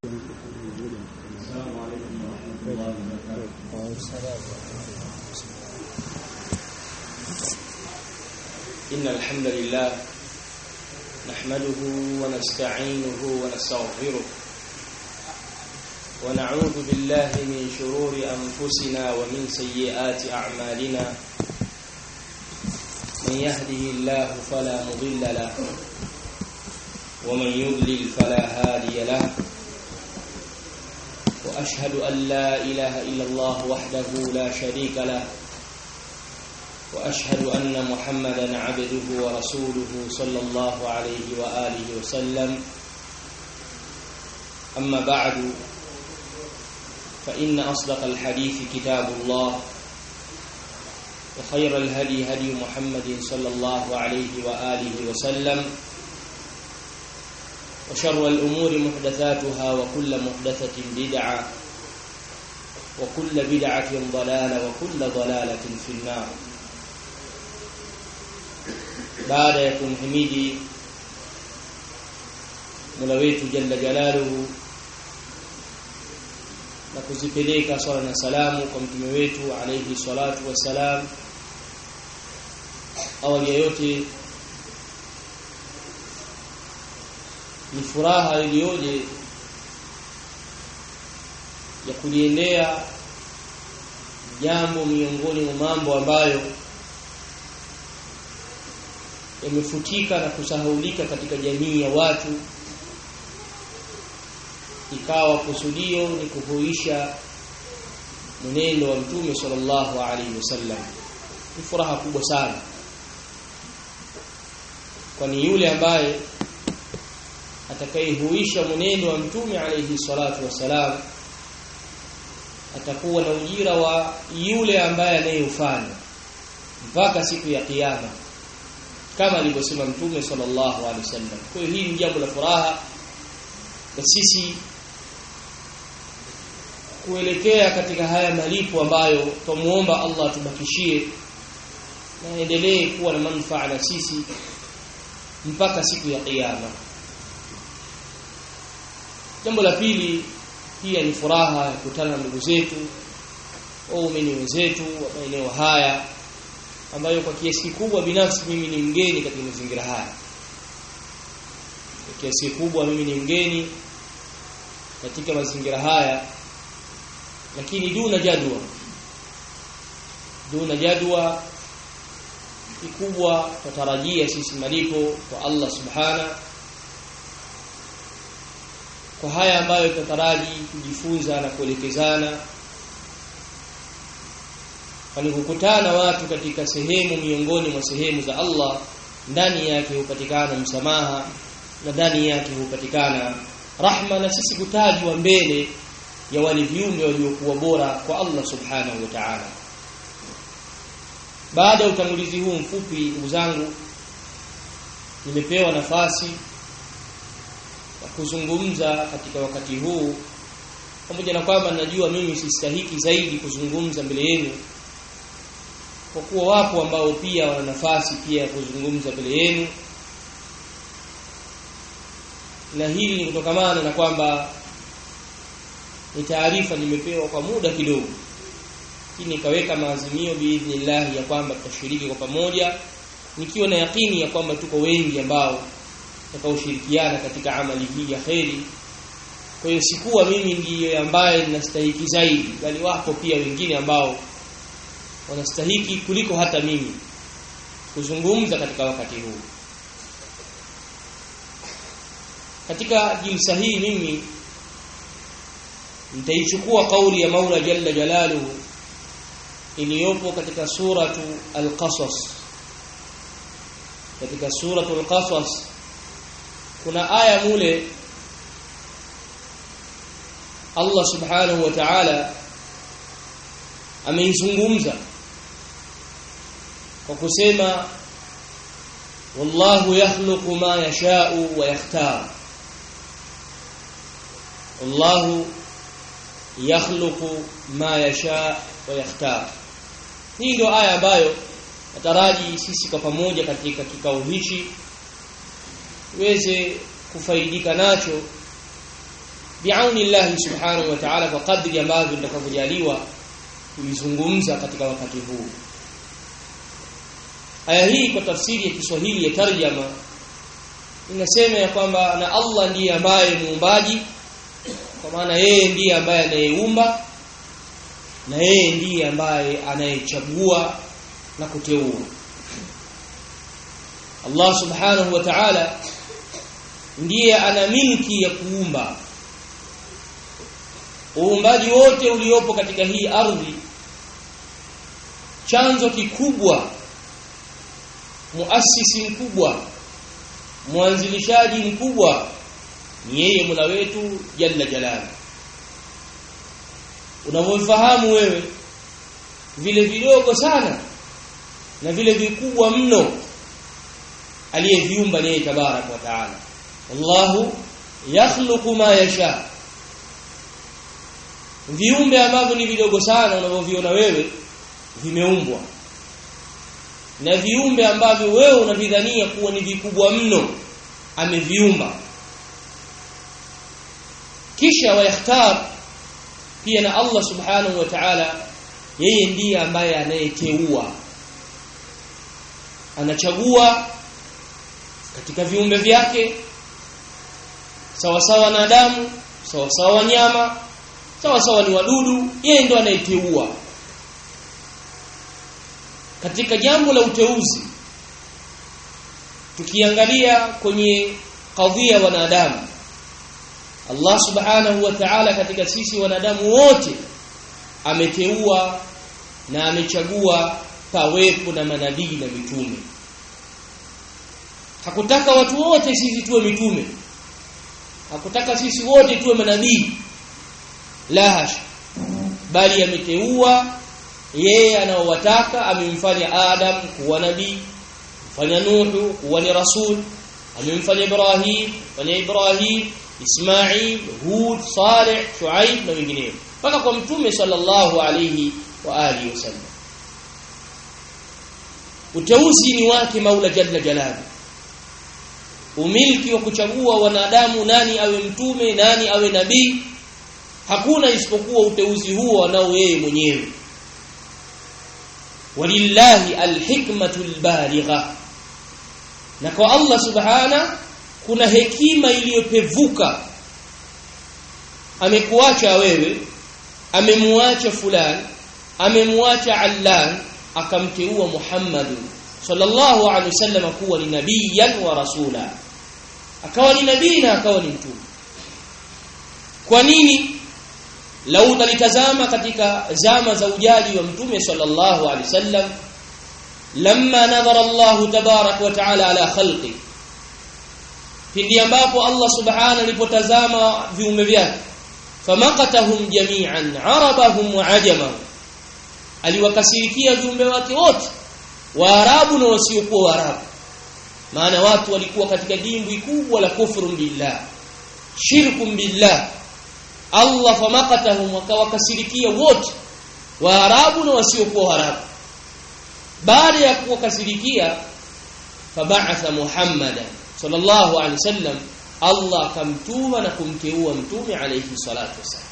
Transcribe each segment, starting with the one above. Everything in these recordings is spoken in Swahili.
السلام عليكم ورحمة الله وبركاته إن الحمد لله نحمده ونستعينه ونستغفره ونعوذ بالله من شرور أنفسنا ومن سيئات أعمالنا من يهده الله فلا مضل له ومن يضلل فلا هادي له واشهد ان لا اله الا الله وحده لا شريك له واشهد ان محمدا عبده ورسوله صلى الله عليه واله وسلم اما بعد فان اصدق الحديث كتاب الله وخير الهدي هدي محمد صلى الله عليه واله وسلم وشر الأمور محدثاتها وكل محدثة بدعة وكل بدعة ضلالة وكل ضلالة في النار بعد يكون حميدي Mola wetu jalla jalaluhu na kuzipeleka swala na salamu kwa mtume wetu alayhi salatu wassalam awali ya yote ni furaha iliyoje ya kuliendea jambo miongoni mwa mambo ambayo yamefutika na kusahaulika katika jamii ya watu ikawa kusudio ni kuhuisha mwenendo wa mtume sallallahu alaihi wasallam ni furaha kubwa sana kwani yule ambaye atakayehuisha mwenendo wa mtume alayhi salatu wasalam atakuwa na ujira wa yule ambaye anayeufanya mpaka siku ya kiyama kama alivyosema mtume sallallahu alaihi wasallam kwa hiyo hii ni jambo la furaha na sisi kuelekea katika haya malipo ambayo tumuomba Allah tubakishie na endelee kuwa na manufaa na sisi mpaka siku ya kiyama Jambo la pili pia ni furaha ya kukutana na ndugu zetu waumini wenzetu wa maeneo haya ambayo kwa kiasi kikubwa binafsi mimi ni mgeni katika mazingira haya. Kwa kiasi kikubwa mimi ni mgeni katika mazingira haya lakini duna jadwa duna jadwa kikubwa tutarajia sisi malipo kwa Allah subhana kwa haya ambayo tutataraji kujifunza na kuelekezana kwani kukutana watu katika sehemu miongoni mwa sehemu za Allah ndani yake hupatikana msamaha na ndani yake hupatikana rahma na sisi kutajwa mbele ya wale viumbe waliokuwa bora kwa Allah subhanahu wa ta'ala baada ya utangulizi huu mfupi ndugu zangu nimepewa nafasi kuzungumza katika wakati huu pamoja na kwamba najua mimi sistahiki zaidi kuzungumza mbele yenu kwa kuwa wapo ambao pia wana nafasi pia ya kuzungumza mbele yenu na hili ni kutokamana na kwamba ni taarifa nimepewa kwa muda kidogo lakini nikaweka maazimio biidhnillah ya kwamba tutashiriki kwa pamoja nikiwa na yakini ya kwamba tuko wengi ambao tutakaoshirikiana katika amali hii ya kheri kwa hiyo sikuwa mimi ndiye ambaye ninastahiki zaidi bali wako pia wengine ambao wanastahiki kuliko hata mimi kuzungumza katika wakati huu katika jilsa hii mimi nitaichukua kauli ya Maula Jalla Jalaluhu iliyopo katika suratu Al-Qasas katika suratu Al-Qasas kuna aya mule Allah subhanahu wa ta'ala ameizungumza kwa kusema wallahu yakhluqu ma yasha'u wa yakhtar wallahu yakhluqu ma yasha wa yakhtar hii ndio aya ambayo nataraji sisi kwa pamoja katika kikao hichi tuweze kufaidika nacho biauni Allah subhanahu wa ta'ala kwa kadri ambavyo nitakavyojaliwa kuizungumza katika wakati huu aya hii kwa tafsiri ya Kiswahili ya tarjama inasema ya kwamba na Allah ndiye ambaye muumbaji kwa maana yeye ndiye ambaye anayeumba na yeye ndiye ambaye anayechagua na kuteua Allah subhanahu wa ta'ala ndiye ana milki ya kuumba uumbaji wote uliopo katika hii ardhi chanzo kikubwa muasisi mkubwa mwanzilishaji mkubwa ni yeye Mola wetu jalla jalala unavyofahamu wewe vile vidogo sana na vile vikubwa mno aliyeviumba ni tabarak wa taala Allahu yakhluqu ma yasha viumbe ambavyo ni vidogo sana unavyoviona wewe vimeumbwa na viumbe ambavyo wewe unavidhania kuwa ni vikubwa mno ameviumba kisha wayakhtar pia na Allah subhanahu wa ta'ala yeye ndiye ambaye anayeteua anachagua katika viumbe vyake sawa sawa na damu sawa sawa wanyama sawa sawa ni wadudu yeye ndo anayeteua katika jambo la uteuzi tukiangalia kwenye kadhia wanadamu Allah subhanahu wa ta'ala katika sisi wanadamu wote ameteua na amechagua pawepo na manabii na mitume hakutaka watu wote sisi tuwe mitume hakutaka sisi wote tuwe manabii la hasha bali ameteua yeye anaowataka amemfanya Adam kuwa nabii mfanya Nuhu kuwa ni rasul amemfanya Ibrahim fanya Ibrahim Ismail Hud Saleh Shuaib na wengineo mpaka kwa mtume sallallahu alayhi wa alihi wasallam uteuzi ni wake Maula Jalla Jalaluhu umiliki wa kuchagua wanadamu nani awe mtume nani awe nabii hakuna isipokuwa uteuzi huo anao yeye mwenyewe walillahi alhikmatul baligha na kwa Allah subhana kuna hekima iliyopevuka amekuacha wewe amemuacha fulani amemuacha allan akamteua Muhammad sallallahu alaihi wasallam kuwa ni nabiyan wa rasula akawa ni nabii na akawa ni mtume kwa nini lau talitazama katika zama za ujaji wa mtume sallallahu alaihi wasallam lamma nadhara Allah tabarak wa taala ala khalqi pindi ambapo Allah subhanahu alipotazama viumbe vyake famaqatahum jami'an arabahum wa ajamahum aliwakasirikia viumbe wake wote waarabu na wasiokuwa waarabu maana watu walikuwa katika dimbwi kubwa la kufru billah shirkum billah Allah famaqatahum wakawakasirikia wote waarabu na wasiokuwa waarabu baada ya kuwakasirikia fab'atha muhammadan sallallahu alaihi wasallam Allah akamtuma na kumteua mtume alayhi salatu wasallam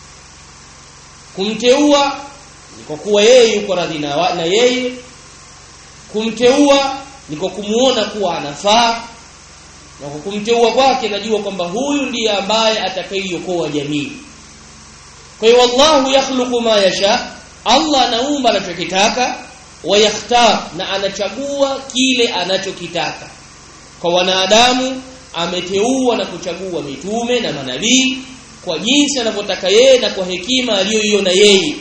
kumteua ni kwa kuwa yeye yuko radhi na yeye kumteua ni kwa kumuona kuwa anafaa na kwa kumteua kwake najua kwamba huyu ndiye ambaye atakayeokoa jamii kwa hiyo wallahu yakhluqu ma yasha Allah anaumba anachokitaka wa yakhtar na anachagua kile anachokitaka kwa wanadamu ameteua na kuchagua mitume na manabii kwa jinsi anavyotaka yeye na kwa hekima aliyoiona yeye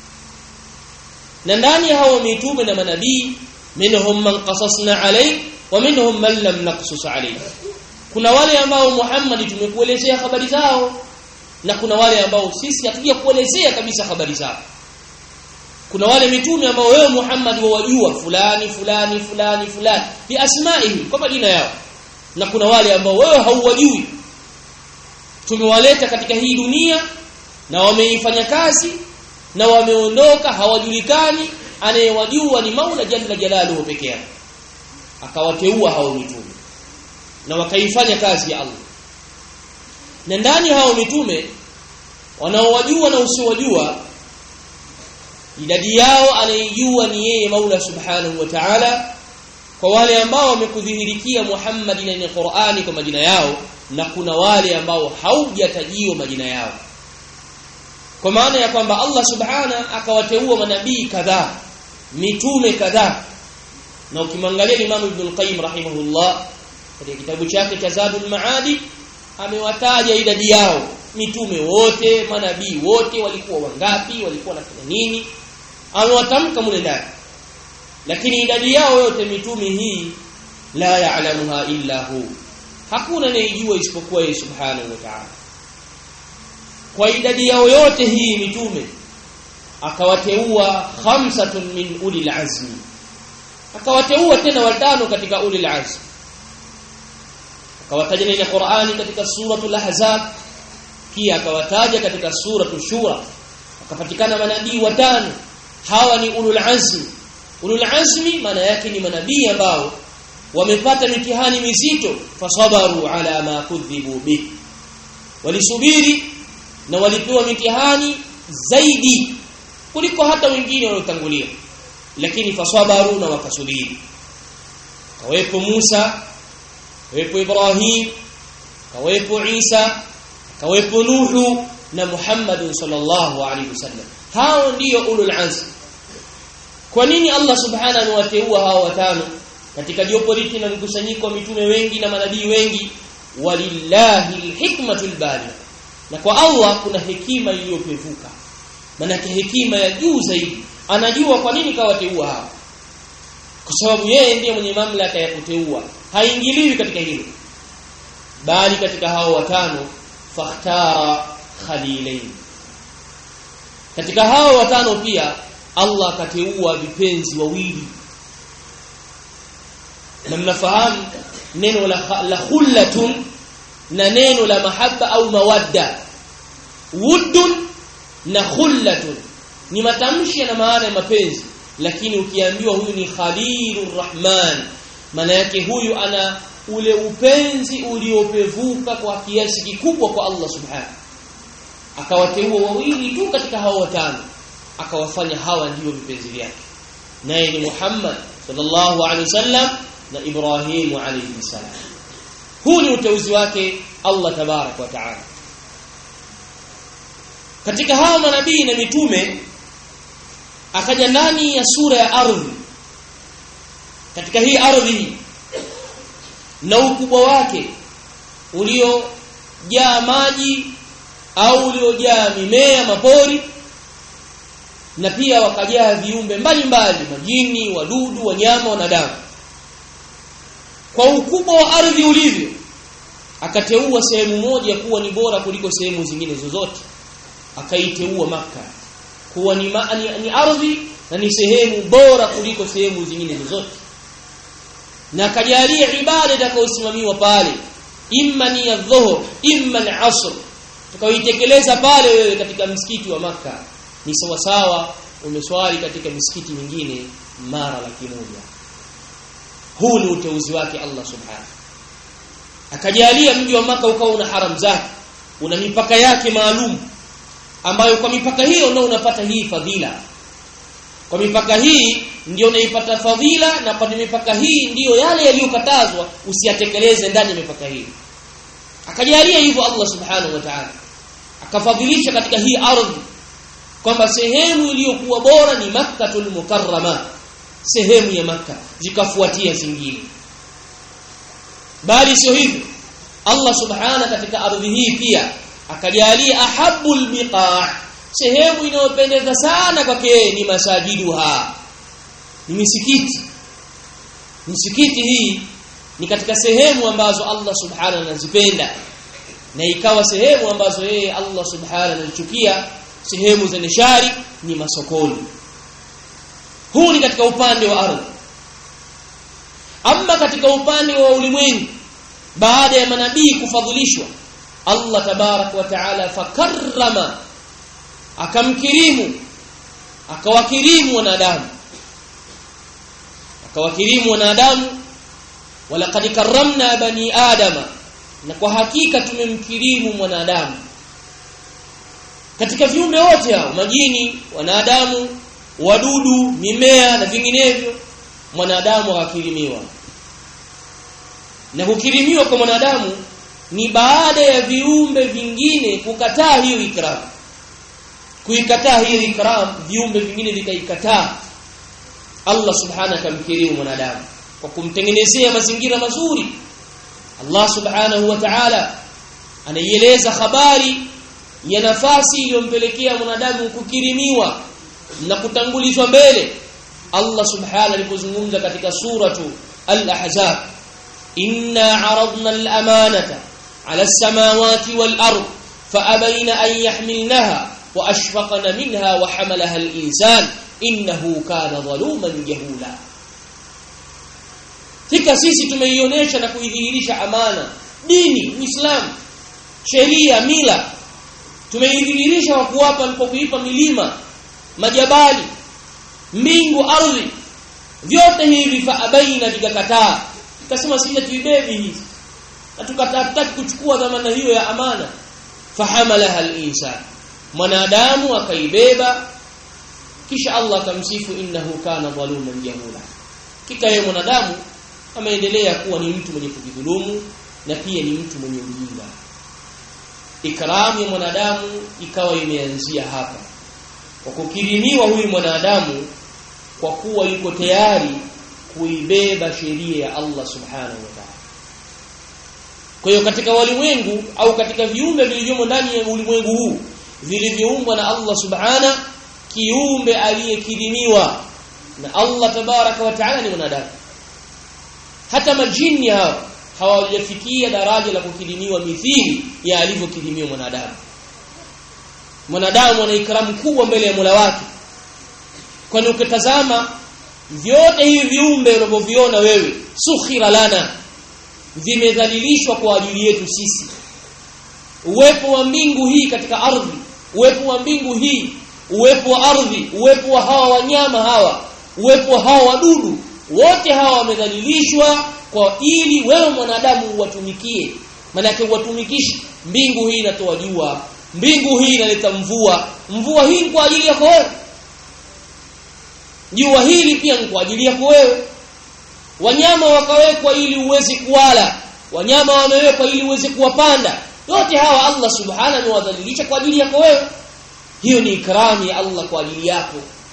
na ndani ya hao mitume na manabii minhum man qasasna alayhi wa minhum man lam naqsus alayhi kuna wale ambao Muhammad tumekuelezea habari zao na kuna wale ambao sisi hatuja kuelezea kabisa habari zao kuna wale mitume ambao wewe Muhammad wawajua fulani fulani fulani fulani bi asmaihi kwa majina yao na kuna wale ambao wewe hauwajui tumewaleta katika hii dunia na wameifanya kazi na wameondoka hawajulikani anayewajua ni Maula Jalla Jalaluhu peke yake akawateua hao mitume na wakaifanya kazi ya Allah na ndani hao mitume wanaowajua na usiowajua idadi yao anayejua ni yeye Maula Subhanahu wa Ta'ala kwa wale ambao wamekudhihirikia Muhammad na Qur'ani kwa majina yao na kuna wale ambao haujatajiwa majina yao kwa maana ya kwamba Allah Subhana akawateua manabii kadhaa mitume kadhaa na ukimwangalia Imam Ibn al-Qayyim rahimahullah katika kitabu chake cha Zadul Maadi amewataja idadi yao mitume wote manabii wote walikuwa wangapi walikuwa wanafanya nini amewatamka mule ndani lakini idadi yao yote mitume hii la ya'lamuha illa hu hakuna anayejua isipokuwa yeye subhanahu wa ta'ala kwa idadi yao yote hii mitume akawateua khamsatun min ulil azmi akawateua tena watano katika ulil azmi akawataja ndani ya Qur'ani katika suratul ahzab pia akawataja katika suratul shura akapatikana manabii watano hawa ni ulul azmi ulul azmi maana yake ni manabii ambao wamepata mitihani mizito fasabaru ala ma kudhibu bi walisubiri na walipewa mitihani zaidi kuliko hata wengine waliotangulia lakini fasabaru na wakasubiri kawepo Musa kawepo Ibrahim kawepo Isa kawepo Nuhu na Muhammad sallallahu alaihi wasallam hao ndio ulul azm kwa nini Allah subhanahu anawateua hao watano katika jopo liti na mkusanyiko wa mitume wengi na manabii wengi walillahi alhikmatul baligh na kwa Allah kuna hekima iliyopevuka manake hekima ya juu zaidi anajua kwa nini kawateua hao kwa sababu yeye ndiye mwenye mamlaka ya kuteua haingiliwi katika hilo bali katika hao watano fakhtara khalilain katika hao watano pia Allah akateua vipenzi wawili na mnafahamu neno la, la khullatun na neno la mahabba au mawadda wuddun na khullatun ni matamshi na maana ya mapenzi lakini ukiambiwa huyu ni khalilur rahman maana yake huyu ana ule upenzi uliopevuka kwa kiasi kikubwa kwa Allah subhanahu akawateua wawili tu katika hao watano akawafanya hawa ndio vipenzi vyake naye ni Muhammad sallallahu alaihi wasallam na Ibrahim alayhi salam huu ni uteuzi wake Allah tabarak wa taala katika hao manabii na mitume akaja ndani ya sura ya ardhi katika hii ardhi na ukubwa wake uliojaa maji au uliojaa mimea mapori na pia wakajaa viumbe mbalimbali majini wadudu wanyama wanadamu kwa ukubwa wa ardhi ulivyo akateua sehemu moja kuwa ni bora kuliko sehemu zingine zozote akaiteua maka kuwa ni, ma, ni, ni ardhi na ni sehemu bora kuliko sehemu zingine zozote na akajalia ibada itakayosimamiwa pale imma ni ya dhuhur imma ni asr tukaitekeleza pale wewe katika msikiti wa maka ni sawa sawa umeswali katika misikiti mingine mara laki moja huu ni uteuzi wake Allah subhanahu akajalia mji wa maka ukawa una haram zake una mipaka yake maalum ambayo kwa mipaka hiyo ndio unapata hii fadhila kwa mipaka hii ndio unaipata fadhila na kwa mipaka hii ndiyo yale yaliyokatazwa usiyatekeleze ndani ya mipaka hii akajalia hivyo Allah subhanahu wa ta'ala akafadhilisha katika hii ardhi kwamba sehemu iliyokuwa bora ni Makkatul Mukarrama sehemu ya maka zikafuatia zingine bali sio hivyo Allah subhana katika ardhi hii pia akajalia ahabul biqa sehemu inayopendeza sana kwake ni masajiduha ni misikiti misikiti hii ni katika sehemu ambazo Allah subhana anazipenda na ikawa sehemu ambazo yeye Allah subhana anachukia sehemu za nishari ni masokoni huu ni katika upande wa ardhi ama katika upande wa ulimwengu baada ya manabii kufadhilishwa Allah tabarak wa taala fakarrama akamkirimu akawakirimu wanadamu akawakirimu wanadamu walaqad karramna bani adama na kwa hakika tumemkirimu mwanadamu katika viumbe wote hao majini wanadamu wadudu mimea na vinginevyo mwanadamu akakirimiwa na kukirimiwa kwa mwanadamu ni baada ya viumbe vingine kukataa hiyo ikram kuikataa hiyo ikram viumbe vingine vikaikataa Allah subhanahu akamkirimu mwanadamu kwa kumtengenezea mazingira mazuri Allah subhanahu wa ta'ala anaieleza habari ya nafasi iliyompelekea mwanadamu kukirimiwa na kutangulizwa mbele Allah subhanahu alipozungumza katika suratu al-ahzab inna aradna al-amanata ala as-samawati wal-ard faabayna an yahmilnaha wa ashfaqna minha wa hamalaha al-insan innahu kana zaluman jahula Tika sisi tumeionyesha na kuidhihirisha amana dini Uislamu sheria mila tumeidhihirisha kwa kuwapa alipokuipa milima majabali mbingu ardhi vyote hivi faabaina vikakataa tukasema sija tuibebi hizi na tukataa kuchukua dhamana hiyo ya amana fahamalaha al-insan mwanadamu akaibeba kisha Allah akamsifu innahu kana zaluman jahula kika yeye mwanadamu ameendelea kuwa ni mtu mwenye kujidhulumu na pia ni mtu mwenye ujinga ikramu ya mwanadamu ikawa imeanzia hapa kwa kukirimiwa huyu mwanadamu kwa kuwa yuko tayari kuibeba sheria ya Allah subhanahu wa ta'ala kwa hiyo katika walimwengu au katika viumbe vilivyomo ndani ya ulimwengu huu vilivyoumbwa na Allah subhana kiumbe aliyekirimiwa na Allah tabaraka wa taala ni mwanadamu hata majini hao hawajafikia daraja la kukirimiwa mithili ya alivyokirimiwa mwanadamu mwanadamu ana ikramu kubwa mbele ya Mola wake kwani ukitazama vyote hivi viumbe unavyoviona wewe sukhira lana vimedhalilishwa kwa ajili yetu sisi uwepo wa mbingu hii katika ardhi uwepo wa mbingu hii uwepo wa ardhi uwepo wa hawa wanyama hawa uwepo wa hawa wadudu wote hawa wamedhalilishwa kwa ili wewe mwanadamu uwatumikie manake uwatumikishi mbingu hii inatoa jua mbingu hii inaleta mvua mvua hii ni kwa ajili yako wewe jua hili pia ni kwa ajili yako wewe wanyama wakawekwa ili uweze kuwala wanyama wamewekwa ili uweze kuwapanda yote hawa Allah subhanahu amewadhalilisha kwa ajili yako wewe hiyo ni ikramu ya Allah kwa ajili yako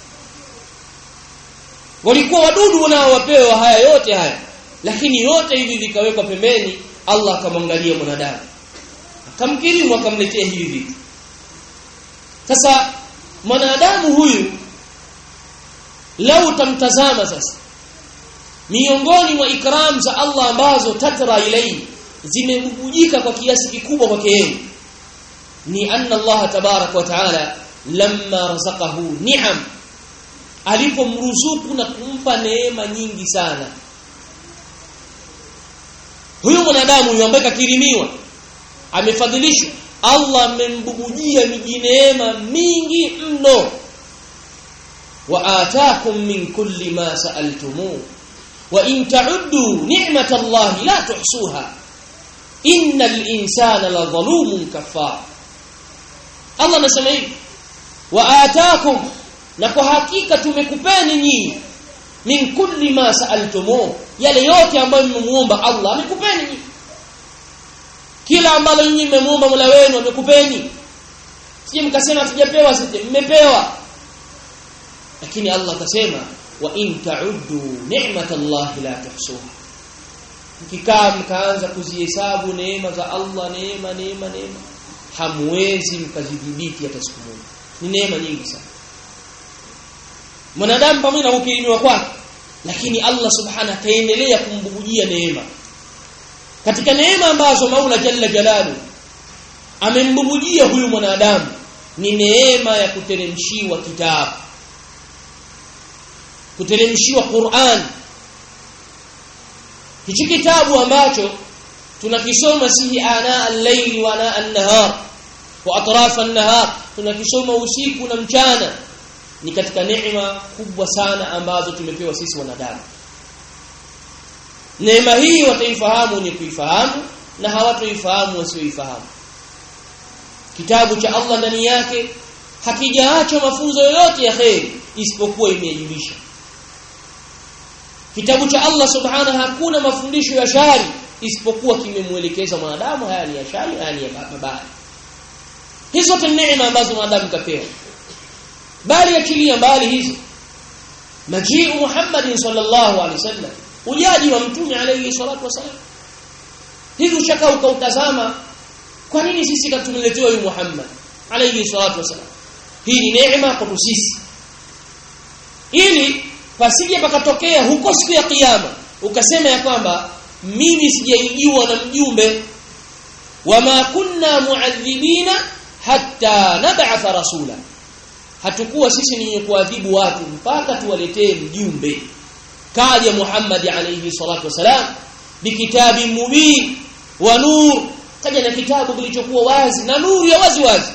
walikuwa wadudu wanaowapewa haya yote haya lakini yote hivi vikawekwa pembeni Allah akamwangalia mwanadamu akamkirimu akamletea hivi vitu sasa mwanadamu huyu lau tamtazama sasa miongoni mwa ikram za Allah ambazo tatra ilai zimebubujika kwa kiasi kikubwa kwake yeye ni anna Allah tabarak wa taala lamma razaqahu ni'am alipomruzuku na kumpa neema nyingi sana huyu mwanadamu huyu ambaye kakirimiwa amefadhilishwa Allah amembubujia miji neema mingi mno wa ataakum min kulli ma sa'altumuhu wa in ta'uddu ni'matallahi la tuhsuha innal insana la dhalumun kafar Allah anasema hivi wa ataakum na kwa hakika tumekupeni nyinyi min kulli ma sa'altumuhu yale yote ambayo mmemuomba Allah amekupeni nyinyi kila ambalo nyinyi mmemuomba Mola wenu amekupeni sije mkasema sijapewa sije mmepewa lakini Allah akasema wa in ta'uddu ni'matallahi la tuhsuha mkikaa mkaanza kuzihesabu neema za Allah neema neema neema hamwezi mkazidhibiti hata siku moja ni neema nyingi sana mwanadamu pamoja na kukirimiwa kwake lakini Allah subhanahu ataendelea kumbubujia neema katika neema ambazo Maula Jalla Jalalu amembubujia huyu mwanadamu ni neema ya kuteremshiwa kitabu kuteremshiwa Qur'an hichi kitabu ambacho tunakisoma sihi ana al-layli wa ana an-nahar wa atraf an-nahar tunakisoma usiku na mchana ni katika neema kubwa sana ambazo tumepewa sisi wanadamu neema hii wataifahamu ni kuifahamu na hawatoifahamu wasioifahamu kitabu cha Allah ndani yake hakijaacha mafunzo yoyote ya kheri isipokuwa imejulisha kitabu cha Allah subhanahu hakuna mafundisho ya shari isipokuwa kimemuelekeza mwanadamu haya ni ya shari haya ni ya mabaya hizo zote neema ambazo mwanadamu kapewa bali achilia mbali hizo majiu Muhammad sallallahu alaihi wasallam ujaji wa mtume alayhi salatu wasallam hivi ushaka ukautazama kwa nini sisi katumeletewa huyu Muhammad alayhi salatu wasallam hii ni neema kwa sisi ili pasije pakatokea huko siku ya kiyama ukasema ya kwamba mimi sijaijua na mjumbe wama kunna muadhibina hatta nab'atha rasula hatukuwa sisi ni kuadhibu watu mpaka tuwaletee mjumbe kaja Muhammad alayhi salatu wasalam bikitabi mubin wa nur kaja na kitabu kilichokuwa wazi na nuru ya wazi wazi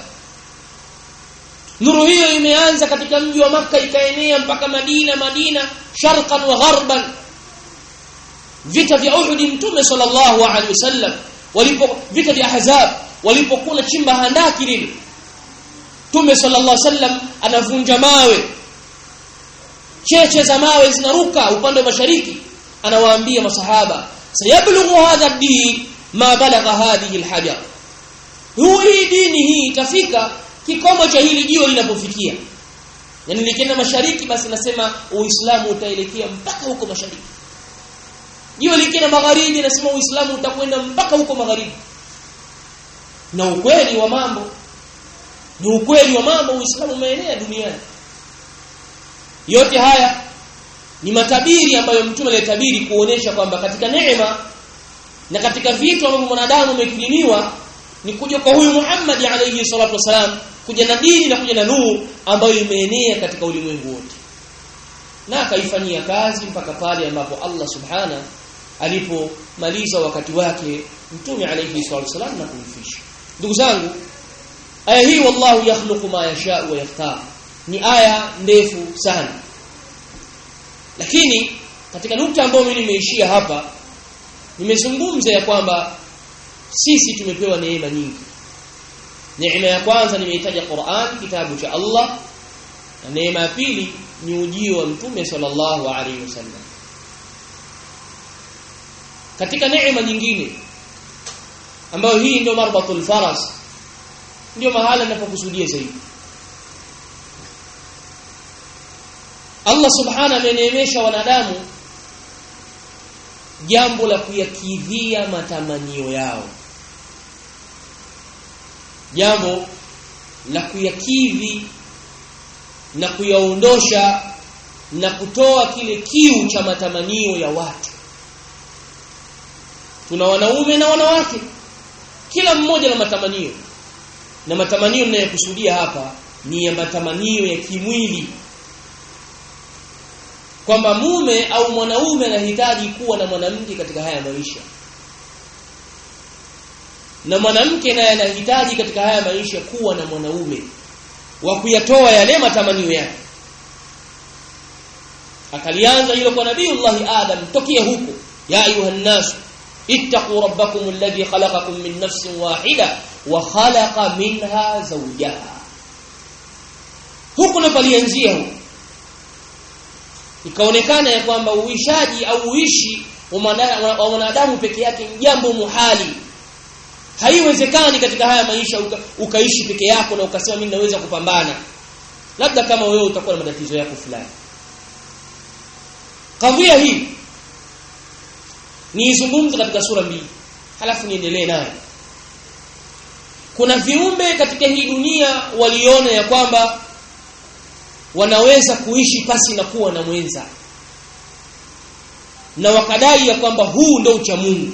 nuru hiyo imeanza katika mji wa maka ikaenea mpaka Madina Madina sharqan wa gharban vita vya Uhud mtume sallallahu alaihi wasallam walipo vita vya Ahzab walipokuwa chimba handaki lile Mtume sallallahu alaihi wasallam anavunja mawe cheche za mawe zinaruka upande wa mashariki anawaambia masahaba sayablughu hadha ad-din ma balagha hadhihi al-hajar hii dini hii itafika kikomo cha hili jiwe linapofikia yani likienda mashariki basi nasema uislamu utaelekea mpaka huko mashariki jiwe likienda magharibi nasema uislamu utakwenda mpaka huko magharibi na ukweli wa mambo ni ukweli wa mambo uislamu umeenea duniani yote haya ni matabiri ambayo mtume alitabiri kuonesha kwamba katika neema na katika vitu ambavyo mwanadamu amekirimiwa ni kuja kwa huyu Muhammad alayhi salatu wasalam kuja na dini na kuja na nuru ambayo imeenea katika ulimwengu wote na akaifanyia kazi mpaka pale ambapo Allah subhana alipomaliza wakati wake mtume alayhi salatu wasalam na kumfisha ndugu zangu aya hii wallahu yakhluqu ma yasha wa yakhtar ni aya ndefu sana lakini katika nukta ambayo mimi nimeishia hapa nimezungumza ya kwamba sisi tumepewa neema nyingi neema ya kwanza nimeitaja Qur'an kitabu cha Allah na neema ya pili ni ujio wa mtume sallallahu alaihi wasallam katika neema nyingine ambayo hii ndio marbatul faras ndio mahala ninapokusudia zaidi Allah subhana ameneemesha wanadamu jambo la kuyakidhia matamanio yao jambo la kuyakidhi na kuyaondosha na kutoa kile kiu cha matamanio ya watu tuna wanaume na wanawake kila mmoja na matamanio na matamanio ninayokusudia hapa ni ya matamanio ya kimwili kwamba mume au mwanaume anahitaji kuwa na mwanamke katika haya maisha na mwanamke naye anahitaji katika haya maisha kuwa na mwanaume wa kuyatoa yale matamanio yake akalianza hilo kwa nabiiullah adam tokea huko ya ayuhan nas ittaqu rabbakum alladhi khalaqakum min nafsin wahida wa khalaqa minha zawjaha huko ndo palianzia huko ikaonekana ya kwamba uishaji au uishi wa mwanadamu peke yake ni jambo muhali haiwezekani katika haya maisha uka, ukaishi peke yako na ukasema mimi naweza kupambana labda kama wewe utakuwa na matatizo yako fulani kadhia hii niizungumze katika sura mbili halafu niendelee nayo kuna viumbe katika hii dunia waliona ya kwamba wanaweza kuishi pasi na kuwa na mwenza na wakadai ya kwamba huu ndio ucha Mungu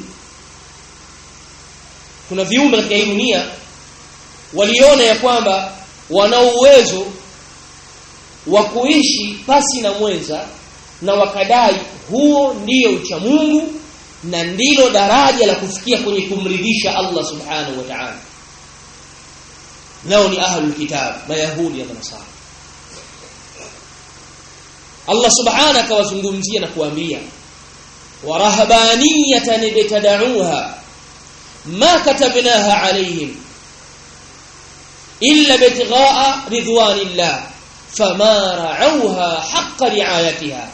kuna viumbe katika hii dunia waliona ya kwamba wana uwezo wa kuishi pasi na mwenza na wakadai huo ndiyo ucha Mungu na ndilo daraja la kufikia kwenye kumridhisha Allah subhanahu wa ta'ala nao ni ahlul kitab mayahudi na nasara Allah subhanahu akawazungumzia na kuambia warahbaniyatan ibtada'uha ma katabnaha alayhim illa bitighaa ridwanillah fama ra'awha haqqa ri'ayatiha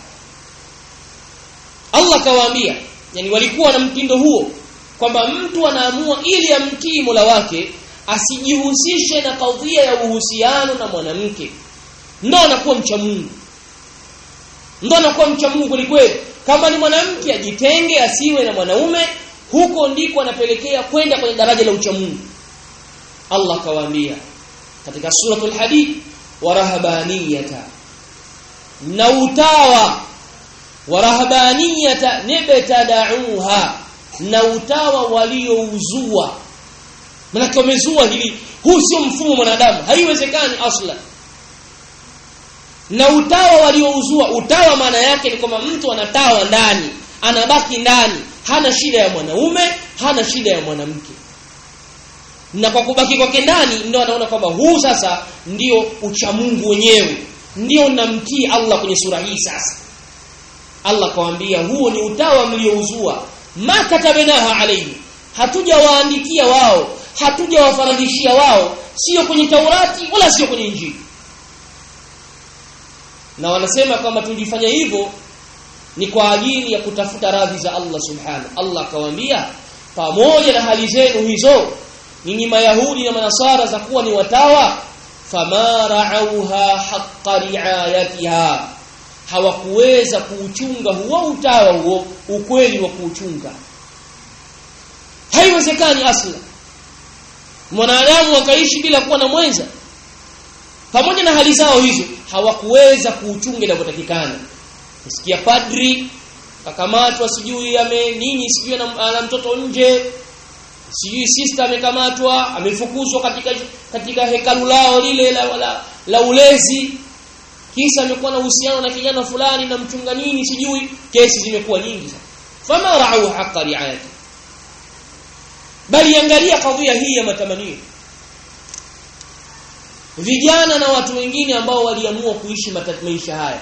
Allah kawaambia yani walikuwa na mtindo huo kwamba mtu anaamua ili amtii Mola wake asijihusishe na kadhia ya uhusiano na mwanamke ndo anakuwa mcha Mungu ndo anakuwa mcha Mungu kweli kama ni mwanamke ajitenge asiwe na mwanaume huko ndiko anapelekea kwenda kwenye daraja la ucha Mungu Allah kawaambia katika suratul hadid warahabaniyata na utawa warahabaniyata nibtada'uha na utawa waliouzua maana wamezua hili huu sio mfumo mwanadamu haiwezekani asla na utawa waliouzua utawa maana yake ni kwamba mtu anatawa ndani anabaki ndani hana shida ya mwanaume hana shida ya mwanamke na kwa kubaki kwake ndani ndio anaona kwamba huu sasa ndio uchamungu wenyewe ndio namtii Allah kwenye sura hii sasa Allah kawaambia huo ni utawa mliouzua ma katabnaha alayhi hatujawaandikia wao hatujawafaradhishia wao sio kwenye Taurati wala sio kwenye Injili na wanasema kwamba tulifanya hivyo ni kwa ajili ya kutafuta radhi za Allah subhanahu Allah akawaambia pamoja na hali zenu hizo ninyi mayahudi na manasara za kuwa ni watawa fama ra'auha haqqa ri'ayatiha hawakuweza kuuchunga huo utawa huo ukweli wa kuuchunga haiwezekani asla mwanadamu akaishi bila kuwa na mwenza pamoja na hali zao hizo hawakuweza kuuchunga inavyotakikana nisikia padri akamatwa sijui ame nini sijui ana mtoto nje sijui sister amekamatwa amefukuzwa katika katika hekalu lao lile la, la, la ulezi kisa amekuwa na uhusiano na kijana fulani na mchunga nini sijui kesi zimekuwa nyingi sana fama ra'u haqqa ri'ayati bali angalia kadhia hii ya matamanio vijana na watu wengine ambao waliamua kuishi maisha haya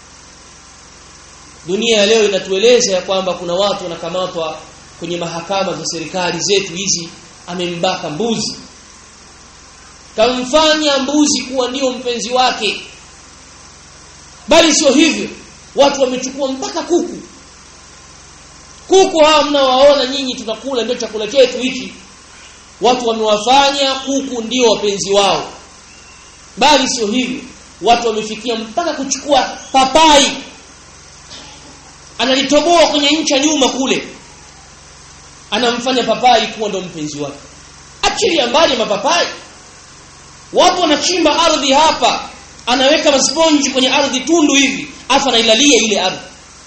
dunia ya leo inatueleza ya kwamba kuna watu wanakamatwa kwenye mahakama za serikali zetu hizi amembaka mbuzi kamfanya mbuzi kuwa ndio mpenzi wake bali sio hivyo watu wamechukua mpaka kuku kuku hawa mnawaona nyinyi tunakula ndio chakula chetu hichi watu wamewafanya kuku ndio wapenzi wao bali sio hivyo watu wamefikia mpaka kuchukua papai analitoboa kwenye ncha nyuma kule anamfanya papai kuwa ndo mpenzi wake achilia mbali mapapai wapo wanachimba ardhi hapa anaweka masponji kwenye ardhi tundu hivi afa anailalia ile ardhi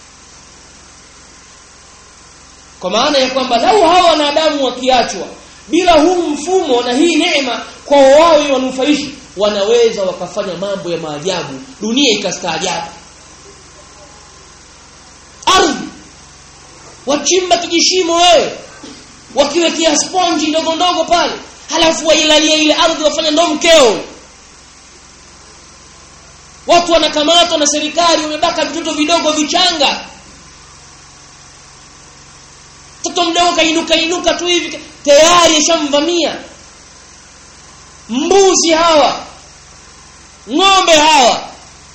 kwa maana ya kwamba lau hawa wanadamu wakiachwa bila huu mfumo na hii neema kwa wao wanufaishi wanaweza wakafanya mambo ya maajabu dunia ikastaajabu ardhi wachimba kijishimo wewe wakiwekea sponji ndogo ndogo pale halafu wailalia ile ardhi wafanya ndo mkeo watu wanakamatwa na serikali wamebaka vitoto vidogo vichanga mtoto mdogo kainuka inuka tu hivi tayari yashamvamia mbuzi hawa ng'ombe hawa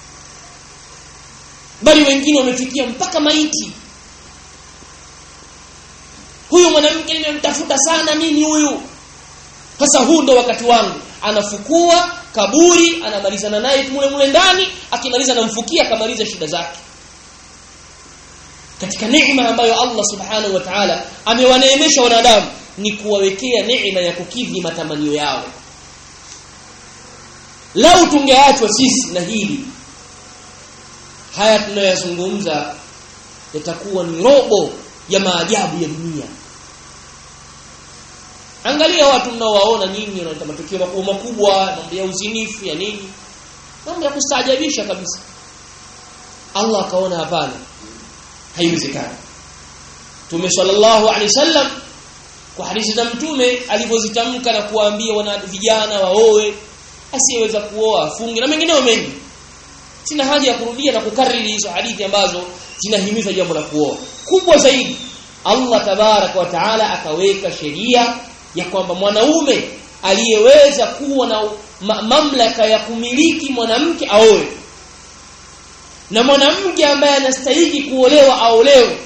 bali wengine wamefikia mpaka maiti huyu mwanamke nimemtafuta sana mimi huyu sasa huu ndo wakati wangu anafukua kaburi anamalizana naye mule mule ndani akimaliza anamfukia akamaliza shida zake katika neema ambayo Allah subhanahu wa ta'ala amewaneemesha wanadamu ni kuwawekea neema ya kukidhi matamanio yao lau tungeachwa sisi na hili haya tunayoyazungumza yatakuwa ni robo ya maajabu ya dunia angalia watu mnaowaona nyinyi wanaleta matukio makubwa makubwa mambo ya uzinifu ya nini mambo ya kustaajabisha kabisa Allah akaona hapana haiwezekani Mtume sallallahu alaihi wasallam kwa hadithi za mtume alivyozitamka na kuwaambia wana vijana waoe asiyeweza kuoa afunge na mengineo mengi sina haja ya kurudia na kukariri hizo hadithi ambazo zinahimiza jambo la kuoa kubwa zaidi Allah tabarak wa taala akaweka sheria ya kwamba mwanaume aliyeweza kuwa na ma mamlaka ya kumiliki mwanamke aoe na mwanamke ambaye anastahili kuolewa aolewe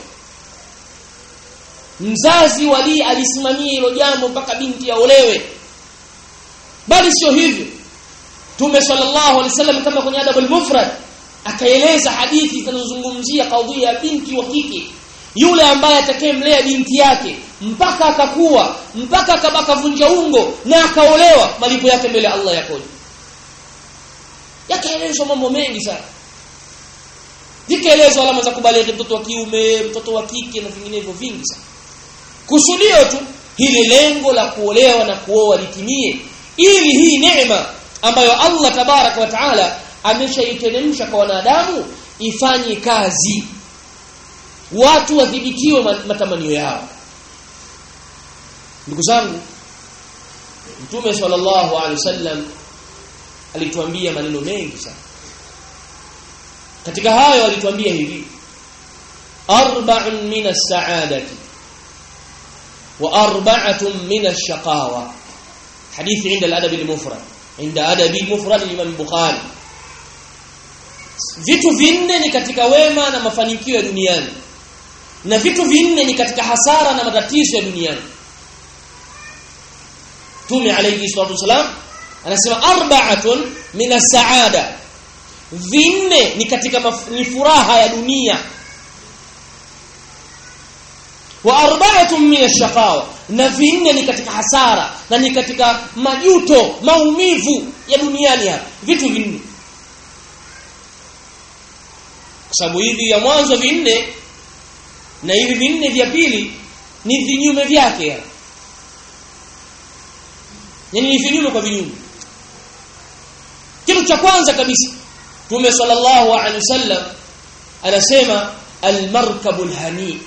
mzazi wali alisimamia hilo jambo mpaka binti aolewe bali sio hivyo Tume sallallahu alaihi wasallam kama kwenye adabul mufrad akaeleza hadithi zinazozungumzia kadhia ya binti wa kike yule ambaye atakayemlea binti yake mpaka akakuwa mpaka akabakavunja ungo na akaolewa malipo yake mbele Allah yakoje yakaelezwa mambo mengi sana zikaelezwa alama za kubaliki mtoto wa kiume mtoto wa kike na vinginevyo vingi sana kusudio tu hili lengo la kuolewa na kuoa litimie ili hii neema ambayo Allah tabarak wa taala ameshaiteremsha kwa wanadamu ifanye kazi watu wadhibitiwe matamanio yao ndugu zangu mtume sallallahu alaihi wasallam alituambia maneno mengi sana katika hayo alituambia hivi arba'un min as-sa'adati wa arba'atun min ash-shaqawa hadithi inda al-adab al-mufrad inda adab al-mufrad al-imam bukhari vitu vinne ni katika wema na mafanikio ya duniani na vitu vinne ni katika hasara na matatizo ya duniani Tume alayhi salatu wasalam anasema arba'atun min as-sa'ada vinne ni katika ni furaha ya dunia wa arba'atun min ash-shaqawa na vinne ni katika hasara na ni katika majuto maumivu ya duniani hapa vitu vinne kwa sababu hivi ya mwanzo vinne na hivi vinne vya pili ni vinyume vyake yani ni vinyume kwa vinyume kitu cha kwanza kabisa Mtume sallallahu alaihi wasallam anasema almarkabul hani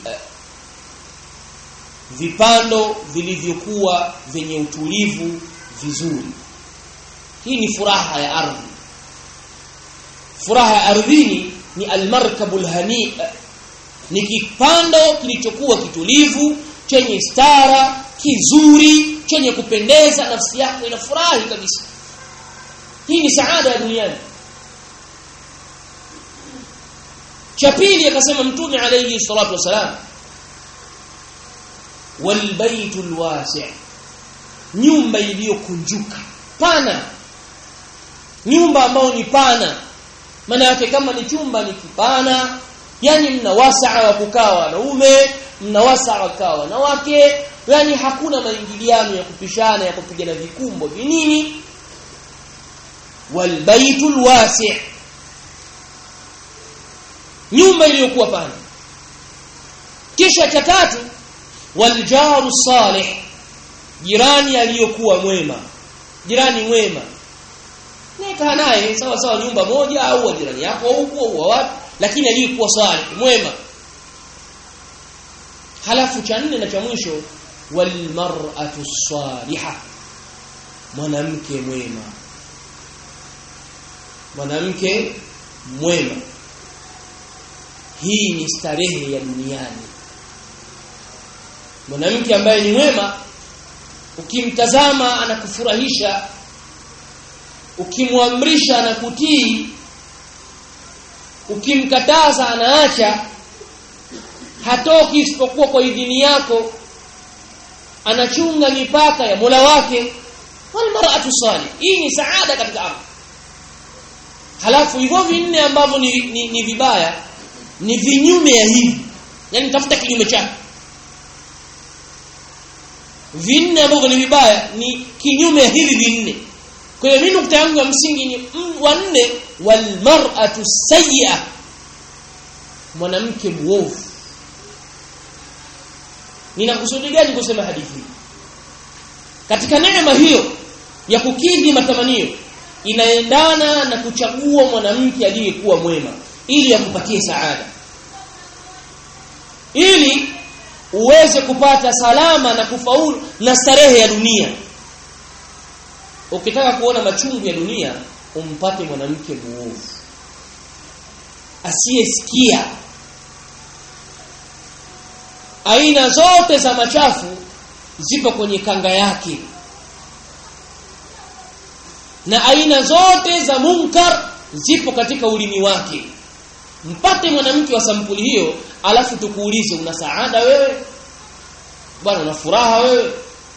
vipando vilivyokuwa vyenye utulivu vizuri hii ni furaha ya ardhi furaha ya ardhini ni almarkabul hani ni kipando kilichokuwa kitulivu chenye stara kizuri chenye kupendeza nafsi yako inafurahi kabisa hii ni saada ya duniani cha pili akasema mtume alayhi salatu wasalam walbaitul wasi' nyumba iliyokunjuka pana nyumba ambayo ni pana maana yake kama ni chumba ni kipana yani mna wasaa wa kukaa wanaume mna wasaa wa kukaa wanawake yani hakuna maingiliano ya kupishana ya kupigana vikumbo vinini walbaitul wasi' nyumba iliyokuwa pana kisha cha tatu waljaru salih jirani aliyokuwa mwema jirani mwema nika naye sawa sawa nyumba moja au jirani yako huko au wapi lakini aliyekuwa salih mwema halafu cha nne na cha mwisho walmar'atu salihah mwanamke mwema mwanamke mwema hii ni starehe ya duniani mwanamke ambaye ni mwema ukimtazama anakufurahisha ukimwamrisha anakutii ukimkataza anaacha hatoki isipokuwa kwa idhini yako anachunga mipaka ya Mola wake wal mar'atu salih hii ni saada katika ardhi halafu hivyo vinne ambavyo ni, ni, ni vibaya ni vinyume ya hivi yani tafuta kinyume chake vinne ambavyo ni vibaya ni kinyume ya hivi vinne kwa hiyo mimi nukta yangu ya msingi ni wa nne wal mar'atu sayyi'a mwanamke muovu ninakusudi gani kusema hadithi hii katika neema hiyo ya kukidhi matamanio inaendana na kuchagua mwanamke aliyekuwa mwema ili akupatie saada ili uweze kupata salama na kufaulu na starehe ya dunia ukitaka kuona machungu ya dunia umpate mwanamke muovu asiyesikia aina zote za machafu zipo kwenye kanga yake na aina zote za munkar zipo katika ulimi wake mpate mwanamke wa sampuli hiyo alafu tukuulize una saada wewe bwana una furaha wewe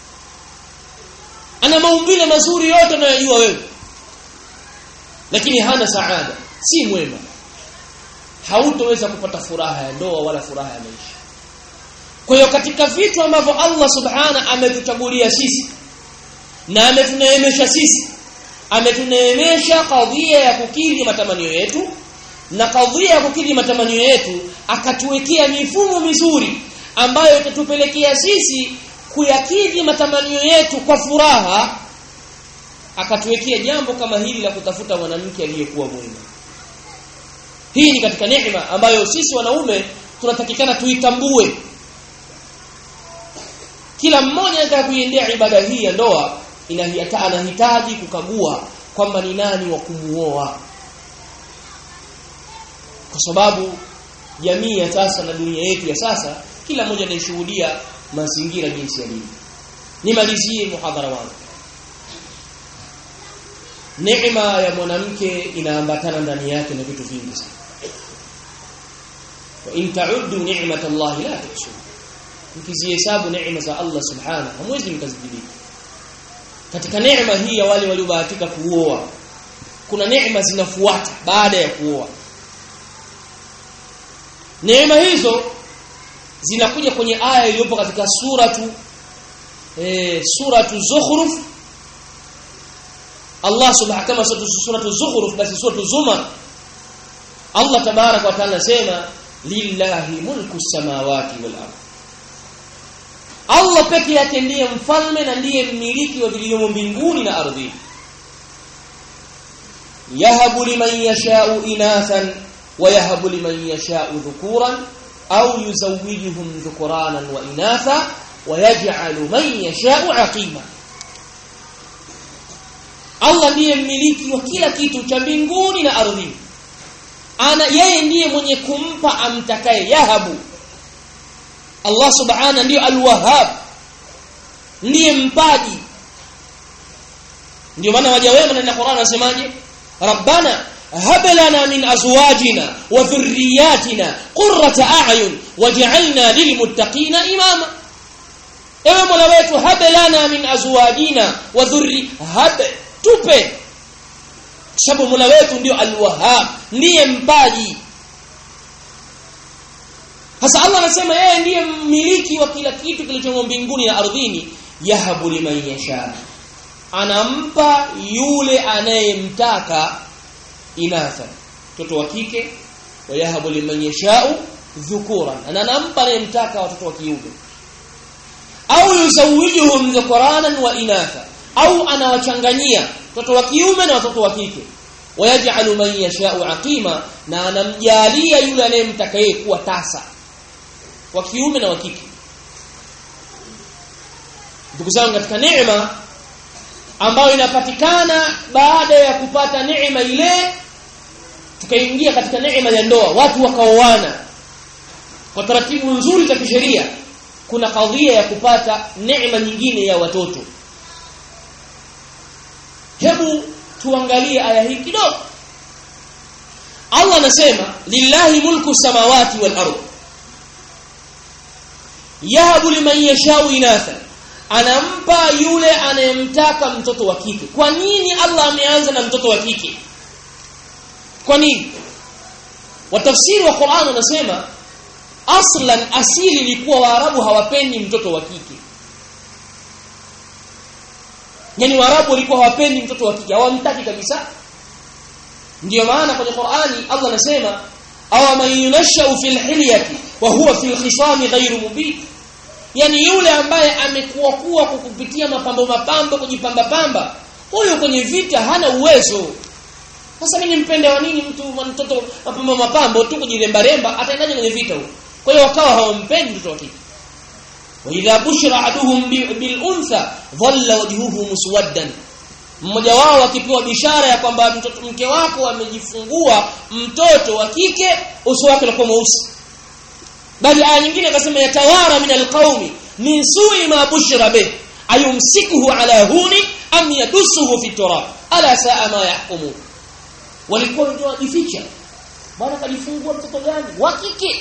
ana maumbile mazuri yote unayojua wewe lakini hana saada si mwema hautoweza kupata furaha ya ndoa wala furaha ya maisha kwa hiyo katika vitu ambavyo Allah subhana ametuchagulia sisi na ametuneemesha sisi ametuneemesha kadhia ya kukidhi matamanio yetu na kadhia ya kukidhi matamanio yetu akatuwekea mifumo mizuri ambayo itatupelekea sisi kuyakidhi matamanio yetu kwa furaha akatuwekea jambo kama hili la kutafuta mwanamke aliyekuwa mwema hii ni katika neema ambayo sisi wanaume tunatakikana tuitambue kila mmoja anataka kuiendea ibada hii ya ndoa anahitaji kukagua kwamba ni nani wa kumuoa kwa sababu jamii ya sasa na dunia yetu ya sasa kila mmoja anashuhudia mazingira jinsi yalivyo nimalizie muhadhara wangu neema ya mwanamke inaambatana ndani yake na vitu vingi sana wa in ta'uddu ni'matallahi la tuhsuha mkizihesabu neema za Allah subhanahu hamwezi mkazidhibiti katika neema hii ya wale waliobahatika kuoa kuna neema zinafuata baada ya kuoa neema hizo zinakuja kwenye aya iliyopo katika suratu eh suratu zukhruf Allah subhanahu kama suratu zukhruf basi suratu zumar Allah tabarak wa taala sema lillahi mulku samawati wal ardh Allah peke yake ndiye mfalme na ndiye mmiliki wa vilivyomo mbinguni na ardhini yahabu liman yasha'u inathan wa yahabu liman yasha'u dhukuran au yuzawwijuhum dhukuranan wa inatha wa yaj'alu man yasha'u aqima Allah ndiye mmiliki wa kila kitu cha mbinguni na ardhini ana yeye ndiye mwenye kumpa amtakaye yahabu Allah subhana ndiyo alwahab ndiye mpaji ndio maana waja wema na Qur'an anasemaje rabbana hab lana min azwajina wa dhurriyyatina qurrata a'yun waj'alna lilmuttaqina imama ewe mola wetu hab lana min azwajina wa dhurri hab tupe sababu mola wetu ndio alwahab ndiye mpaji sasa Allah anasema yeye ndiye mmiliki wa kila kitu kilichomo mbinguni na ardhini yahabu liman yasha anampa yule anayemtaka inatha mtoto wa kike wa yahabu liman yashau dhukuran na anampa anayemtaka watoto wa kiume au yuzawijuhum dhukuranan wa inatha au anawachanganyia watoto wa kiume na watoto wa kike wayaj'alu man yashau aqima na anamjalia yule anayemtaka yeye kuwa tasa wa kiume na wa kike ndugu zangu katika neema ambayo inapatikana baada ya kupata neema ile tukaingia katika neema ya ndoa watu wakaoana kwa taratibu nzuri za kisheria kuna kadhia ya kupata neema nyingine ya watoto hebu tuangalie aya hii kidogo Allah anasema lillahi mulku samawati wal ardh yahabu liman yashau inatha anampa yule anayemtaka mtoto wa kike kwa nini Allah ameanza na mtoto wa kike kwa nini watafsiri wa Qur'an wanasema aslan asili ilikuwa waarabu hawapendi mtoto wa kike yani waarabu walikuwa hawapendi mtoto wa kike hawamtaki kabisa ndiyo maana kwenye Qur'ani Allah anasema aw man yunashu fil hilyati wa huwa fil khisami ghayru mubin yani yule ambaye amekuwa kuwa kwa kupitia mapambo mapambo kujipamba pamba huyo kwenye vita hana uwezo sasa mimi nimpende wa nini mtu mtoto mapambo mapambo tu kujiremba remba ataendaje kwenye vita huyo kwa hiyo wakawa hawampendi mtoto wa kike wa idha bushra aduhum bil untha dhalla wajhuhu muswaddan mmoja wao akipewa bishara ya kwamba mtoto mke wako amejifungua mtoto wa kike uso wake unakuwa mweusi bali aya nyingine akasema yatawara min alqaumi min su'i ma bushira bih ayumsikuhu ala huni am yadusuhu fi turab ala saa ma yahkumun walikuwa ndio wajificha bwana kajifungua mtoto gani wa kike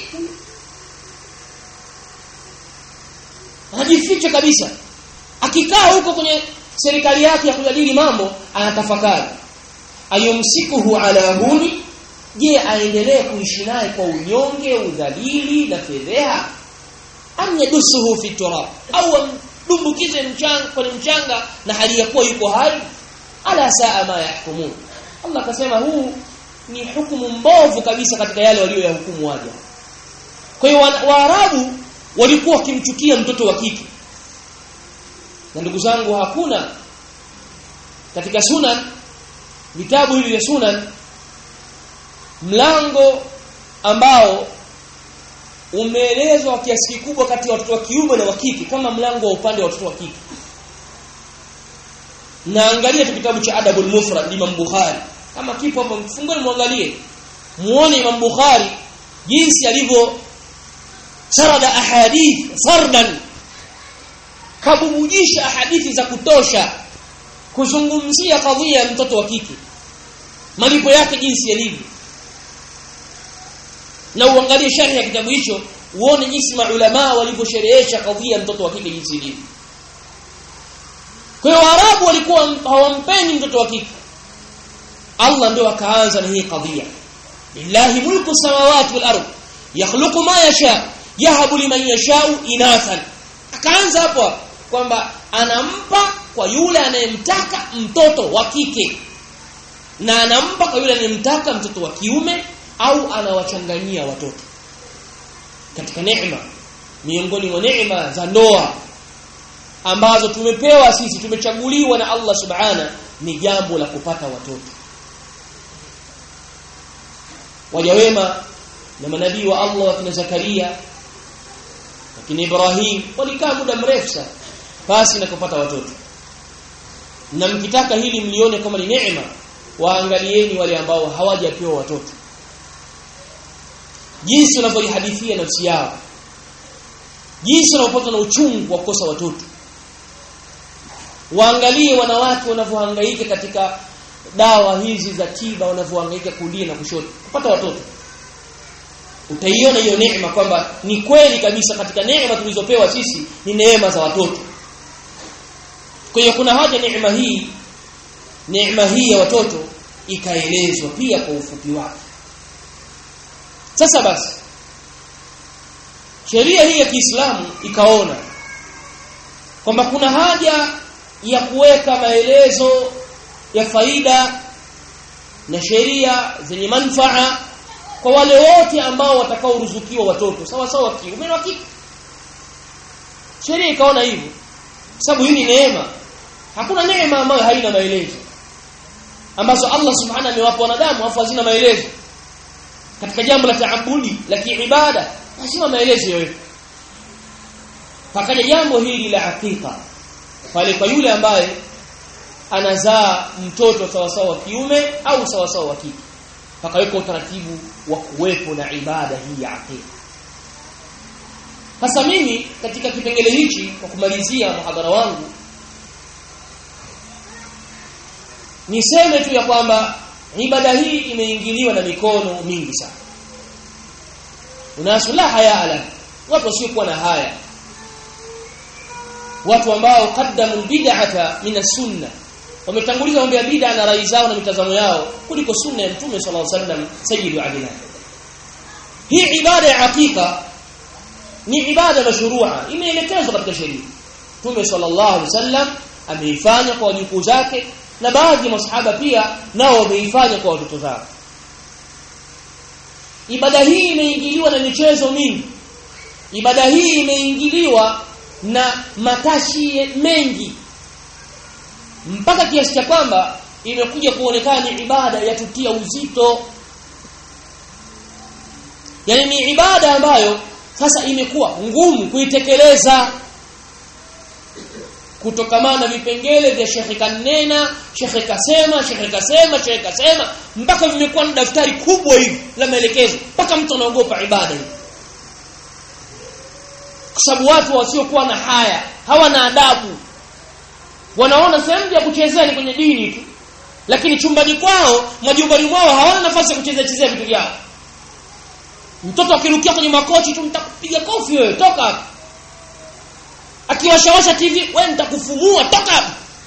anajificha kabisa akikaa huko kwenye serikali yake ya kujadili mambo anatafakari ayumsikuhu ala huni je aendelee kuishi naye kwa unyonge udhalili na fedheha am yadusuhu fi turab au amdumbukize mchanga kwenye mchanga na hali ya kuwa yuko hai ala saa ma yahkumun Allah akasema huu ni hukumu mbovu kabisa katika yale walioyahukumu waja kwa hiyo waarabu walikuwa wakimchukia mtoto wa kike na ndugu zangu hakuna katika sunan vitabu hivi vya sunan mlango ambao umeelezwa kiasi kikubwa kati ya watoto wa kiume na wa kike kama mlango wa upande wa watoto wa kike na angalia tu kitabu cha adabul mufrad Imam Bukhari kama kipo hapo mfungoni muangalie muone Imam Bukhari jinsi alivyo sarada ahadith sardan kabubujisha hadithi za kutosha kuzungumzia kadhia ya mtoto wa kike malipo yake jinsi yalivyo na uangalie sharhi ya kitabu hicho uone jinsi maulama walivyosherehesha kadhia ya mtoto wa kike jinsi ilivyo kwa hiyo Waarabu walikuwa hawampendi mtoto wa kike Allah ndio akaanza na hii kadhia lillahi mulku samawati wal ardh yakhluqu ma yasha yahabu liman yashau inathan akaanza hapo kwamba anampa kwa yule anayemtaka mtoto wa kike na anampa kwa yule anayemtaka mtoto wa kiume au anawachanganyia watoto katika neema miongoni mwa neema za ndoa ambazo tumepewa sisi tumechaguliwa na Allah subhana ni jambo la kupata watoto waja wema na manabii wa Allah wakina Zakaria wakina Ibrahim walikaa muda mrefu sana basi na kupata watoto na mkitaka hili mlione kama ni neema waangalieni wale ambao hawajapewa watoto jinsi wanavyojihadithia nafsi yao jinsi wanavyopata na uchungu wa kukosa watoto waangalie wanawake wanavyohangaika katika dawa hizi za tiba wanavyohangaika kulia na kushoto kupata watoto utaiona hiyo neema kwamba ni kweli kabisa katika neema tulizopewa sisi ni neema za watoto kwa hiyo kuna haja neema hii neema hii ya watoto ikaelezwa pia kwa ufupi wake sasa basi sheria hii ya Kiislamu ikaona kwamba kuna haja ya kuweka maelezo ya faida na sheria zenye manufaa kwa wale wote ambao watakaoruzukiwa watoto sawa sawa kiume na kike sheria ikaona hivyo sababu hii ni neema hakuna neema ambayo haina maelezo ambazo Allah subhanahu amewapa wanadamu afu hazina maelezo katika jambo la taabudi la kiibada lazima maelezo yote pakaja jambo hili la hakika pale kwa yule ambaye anazaa mtoto sawa sawa wa kiume au sawa sawa wa kike pakaweka utaratibu wa kuwepo na ibada hii ya hakika sasa mimi katika kipengele hichi kwa kumalizia muhadhara wangu niseme tu ya kwamba ibada hii imeingiliwa na mikono mingi sana unasula haya ala watu wasiokuwa na haya watu ambao qaddamu bid'ata min as-sunnah wametanguliza mambo ya bid'a na rai zao na mitazamo yao kuliko sunna ya mtume sallallahu alaihi wasallam sayyidu adila hii ibada ya hakika ni ibada mashrua imeelekezwa katika sheria mtume sallallahu alaihi wasallam ameifanya kwa wajukuu zake na baadhi ya masahaba pia nao wameifanya kwa watoto zao ibada hii imeingiliwa na michezo mingi ibada hii imeingiliwa na matashi mengi mpaka kiasi cha kwamba imekuja kuonekana ni ibada ya tutia uzito yani ni ibada ambayo sasa imekuwa ngumu kuitekeleza kutokamana na vipengele vya shekhe kanena shekhe kasema shekhe kasema shekhe kasema mpaka vimekuwa na daftari kubwa hivi la maelekezo mpaka mtu anaogopa ibada hii kwa sababu watu wasiokuwa na haya hawana adabu wanaona sehemu ya kuchezea ni kwenye dini tu lakini chumbani kwao majumbani mwao hawana nafasi ya kuchezea chezea vitu vyao mtoto akirukia kwenye makochi tu mtakupiga kofi wewe toka hapa akiwashawasha TV wewe nitakufumua toka hapa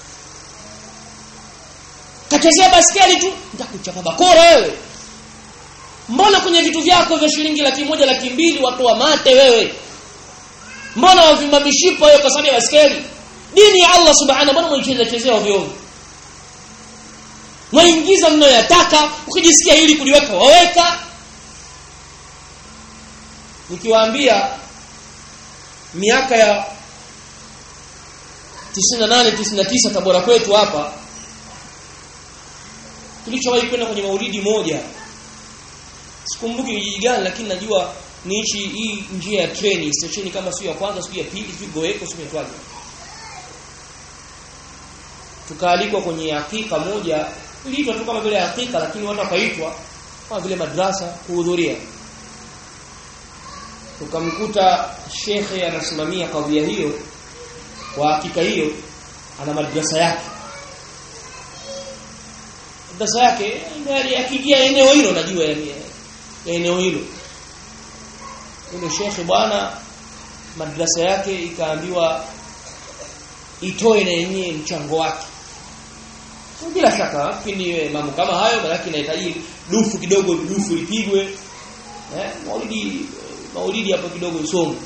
kachezea baskeli tu nitakuchapa bakora wewe mbona kwenye vitu vyako vya shilingi laki moja laki mbili watoa mate wewe mbona wavimba mishipa wewe kwa sababu ya baskeli dini ya Allah subhanahu mbona mwicheza chezea ovyo ovyo mwaingiza mnayoyataka ukijisikia hili kuliweka waweka nikiwaambia miaka ya 98 99 Tabora kwetu hapa tulichowahi kwenda kwenye maulidi moja sikumbuki kijiji gani lakini najua ni hichi hii njia ya treni stesheni kama sio ya kwanza sio ya pili sio goeko sio metwaje tukaalikwa kwenye hakika moja iliitwa tu kama vile hakika lakini watu wakaitwa kama vile madrasa kuhudhuria tukamkuta shekhe anasimamia kadhia hiyo kwa hakika hiyo ana madrasa yake madrasa yake ndio akiingia eneo hilo najua yani eneo hilo yule shekhe bwana madrasa yake ikaambiwa itoe na yenyewe mchango wake bila shaka kini mambo kama hayo malaki inahitaji dufu kidogo dufu lipigwe eh maulidi maulidi hapo kidogo isome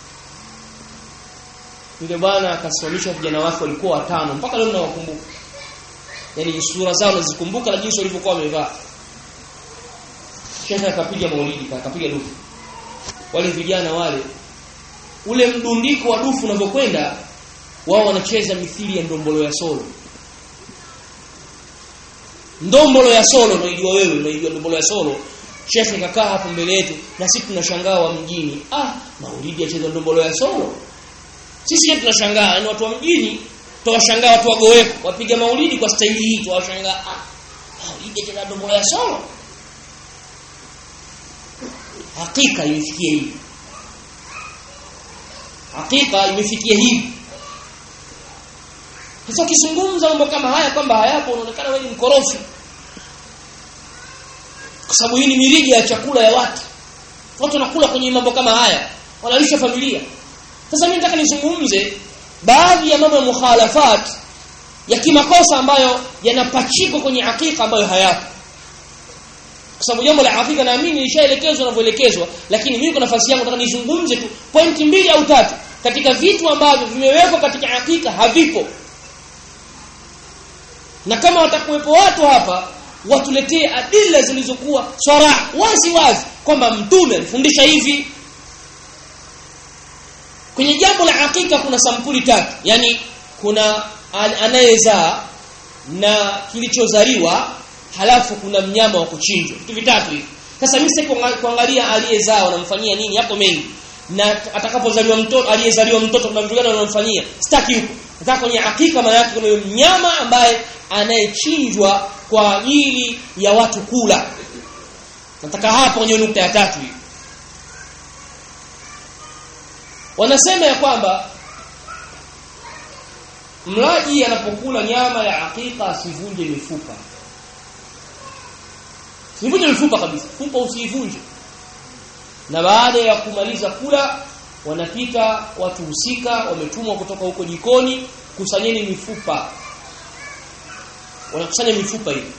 yule bwana akasimamisha vijana wake walikuwa watano mpaka leo nawakumbuka yani sura zao nazikumbuka na jinsi walivyokuwa wamevaa shekhe akapiga maulidi akapiga dufu wale vijana wale ule mdundiko wa dufu unavyokwenda wao wanacheza mithili ya ndombolo ya solo ndombolo ya solo unaijua wewe unaijua ndombolo ya solo shekhe kakaa hapo mbele yetu na sisi tunashangaa wa mjini ah maulidi acheza ndombolo ya solo sisi tunashangaa ni watu wa mjini tuwashangaa watu wagoweko wapiga maulidi kwa staili hii tuwashangaa ah maulidi acheza ndombolo ya solo hakika imefikia hivi hakika imefikia hivi sasa ukizungumza mambo kama haya kwamba hayapo unaonekana wewe ni mkorofi kwa sababu hii ni mirija ya chakula ya watu watu wanakula kwenye mambo kama haya wanalisha familia sasa mimi nataka nizungumze baadhi ya mambo ya mukhalafat ya kimakosa ambayo yanapachikwa kwenye hakika ambayo hayapo kwa sababu jambo la hakika naamini lishaelekezwa na kuelekezwa lakini mimi kwa nafasi yangu nataka nizungumze tu pointi mbili au tatu katika vitu ambavyo vimewekwa katika hakika havipo na kama watakuwepo watu hapa watuletee adila zilizokuwa swara wazi wazi kwamba mtume alifundisha hivi kwenye jambo la hakika kuna sampuli tatu yani kuna anayezaa na kilichozaliwa halafu kuna mnyama wa kuchinjwa vitu vitatu hivi sasa mimi sasa kuangalia aliyezaa wanamfanyia nini hapo mengi na atakapozaliwa mtoto aliyezaliwa mtoto kuna vitu gani wanamfanyia sitaki huko nataka kwenye hakika maana yake kuna mnyama ambaye anayechinjwa kwa ajili ya watu kula nataka hapo kwenye nukta ya tatu hii wanasema ya kwamba mlaji anapokula nyama ya hakika asivunje mifupa Sivunje mifupa kabisa. Fupa usiivunje. Na baada ya kumaliza kula wanapita watu husika wametumwa kutoka huko jikoni kusanyeni mifupa. Wanakusanya mifupa hiyo.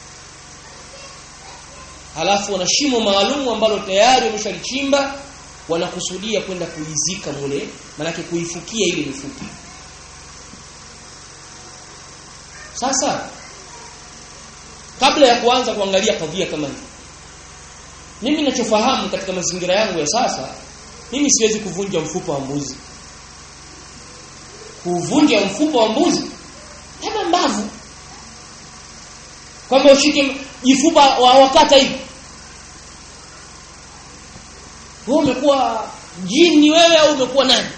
Halafu wana shimo maalum ambalo tayari wameshalichimba wanakusudia kwenda kuizika mule manake kuifukia ile mifupa. Sasa kabla ya kuanza kuangalia kadhia kama hii mimi ninachofahamu katika mazingira yangu ya sasa mimi siwezi kuvunja mfupa wa mbuzi kuvunja mfupa wa mbuzi kama mbavu kwamba ushike jifupa wa wakata hivi wewe umekuwa jini wewe au umekuwa nani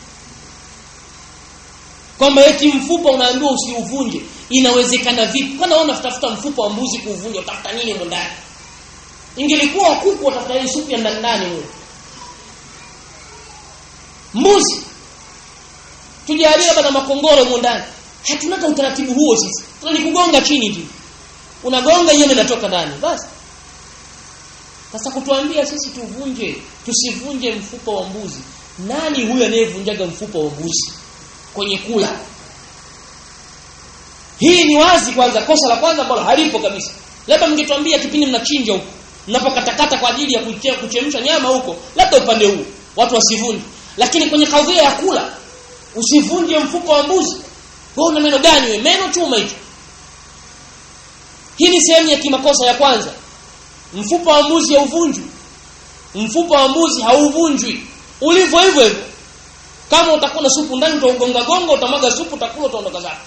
kwamba eti mfupa unaambiwa usiuvunje inawezekana vipi kwani wewe unatafuta mfupa wa mbuzi kuuvunja utafuta nini huko ndani ingelikuwa kuku utafuta ile supu ya ndani ndani huko mbuzi tujalie labda na makongoro huko ndani hatunaka utaratibu huo sisi tunalikugonga chini tu unagonga nyama inatoka ndani basi sasa kutuambia sisi tuvunje tusivunje mfupa wa mbuzi nani huyo anayevunjaga mfupa wa mbuzi kwenye kula hii ni wazi kwanza kosa la kwanza ambalo halipo kabisa labda mngetuambia kipindi mnachinja huko mnapokatakata kwa ajili ya kuchemsha nyama huko labda upande huu watu wasivunje lakini kwenye kadhia ya kula usivunje mfuko wa mbuzi wewe una meno gani wewe meno chuma hicho hii ni sehemu ya kimakosa ya kwanza mfupa wa mbuzi hauvunjwi mfupa wa mbuzi hauvunjwi ulivyo hivyo hivyo kama utakuwa na supu ndani utaugonga gonga utamwaga supu utakula utaondoka zako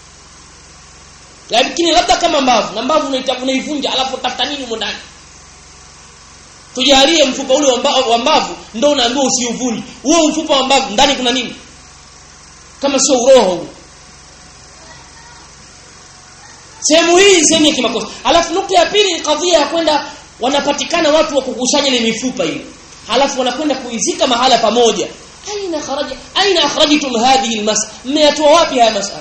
lakini labda kama mbavu na mbavu unaivunja alafu utafuta nini huko ndani tujalie mfupa ule wa mbavu ndio unaambiwa usiuvunje huo mfupa wa mbavu ndani kuna nini kama sio uroho huo sehemu hii sehemu ya kimakosa alafu nukta ya pili ni kadhia ya kwenda wanapatikana watu wa kukusanya ile mifupa ile alafu wanakwenda kuizika mahala pamoja aina kharaja aina akhrajtum hadhihi almas'ala mmeyatoa wapi haya masala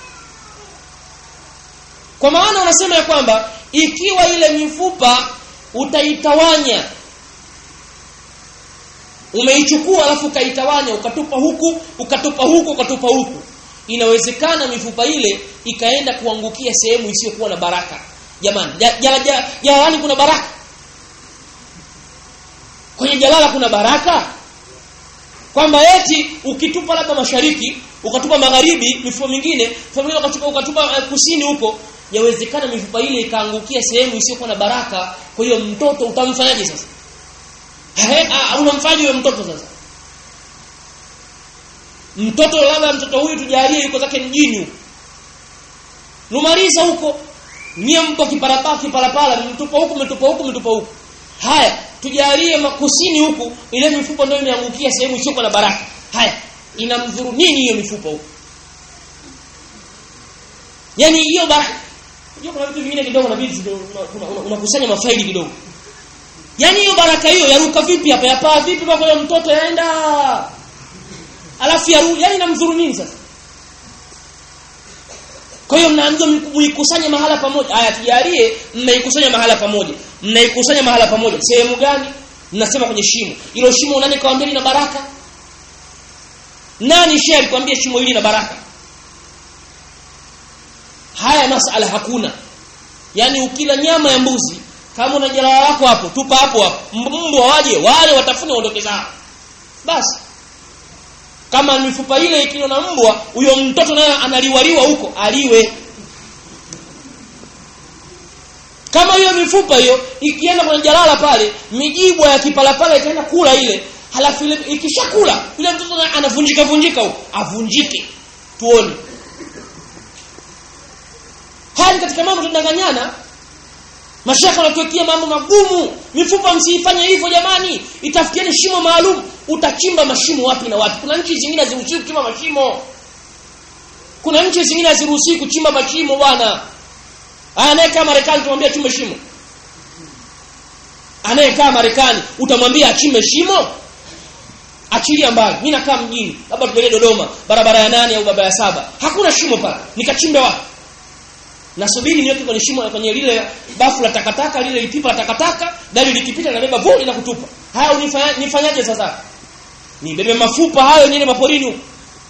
kwa maana wanasema ya kwamba ikiwa ile mifupa utaitawanya umeichukua alafu ukaitawanya ukatupa huku ukatupa huku ukatupa huku inawezekana mifupa ile ikaenda kuangukia sehemu isiyokuwa na baraka jamani jalalani ja, ja, kuna baraka kwenye jalala kuna baraka kwamba eti ukitupa labda mashariki ukatupa magharibi mifupa mingine familia ukatupa ukatupa uh, kusini huko yawezekana mifupa ile ikaangukia sehemu isiyokuwa na baraka kwa hiyo mtoto utamfanyaje sasa unamfanyaje huyo mtoto sasa mtoto labda mtoto huyu tujalie yuko zake mjini huko numaliza huko nyie mpo kiparapaa kipalapala mtupa huku mtupa huku mtupa huku haya tujalie makusini huku ile mifupa ndio imeangukia sehemu isiyokuwa na baraka haya inamdhuru nini hiyo mifupa huko yani hiyo baraka unajua kuna vitu vingine kidogo nabidi unakusanya una, una mafaili kidogo yani hiyo baraka hiyo yaruka vipi hapa yapaa vipi mpaka mtoto yaenda alafu yaru yani inamdhuru nini sasa kwa hiyo mnaambiwa muikusanye mahala pamoja haya tujalie mmeikusanya mahala pamoja mnaikusanya mahala pamoja sehemu gani mnasema kwenye shimo hilo shimo nani kawaambia lina baraka nani shehe alikwambia shimo hili na baraka haya masala hakuna yani ukila nyama ya mbuzi kama una jalala lako hapo tupa hapo hapo mbwa waje wale watafune waondoke zao basi kama mifupa ile ikiwa na mbwa huyo mtoto naye analiwaliwa huko aliwe kama hiyo mifupa hiyo ikienda kwenye jalala pale mijibwa ya kipalapala ikaenda kula ile halafu ile ikishakula yule mtoto anavunjika vunjika huko avunjike tuone hali katika mambo tunadanganyana mashaka wanatuwekea mambo magumu mifupa msiifanye hivyo jamani itafutieni shimo maalum utachimba mashimo wapi na wapi kuna nchi zingine haziruhusiwi kuchimba mashimo kuna nchi zingine haziruhusiwi kuchimba mashimo bwana anayekaa Marekani tumwambia chimbe shimo anayekaa Marekani utamwambia achimbe shimo achilia mbali mimi nakaa mjini labda tupeleke Dodoma barabara ya nane au barabara ya saba hakuna shimo pale nikachimbe wapi nasubiri niweke kwenye shimo kwenye lile bafu la takataka lile lipipa la takataka gari likipita na beba vuli na kutupa haya unifanya nifanyaje sasa nibebe mafupa hayo niende maporini huko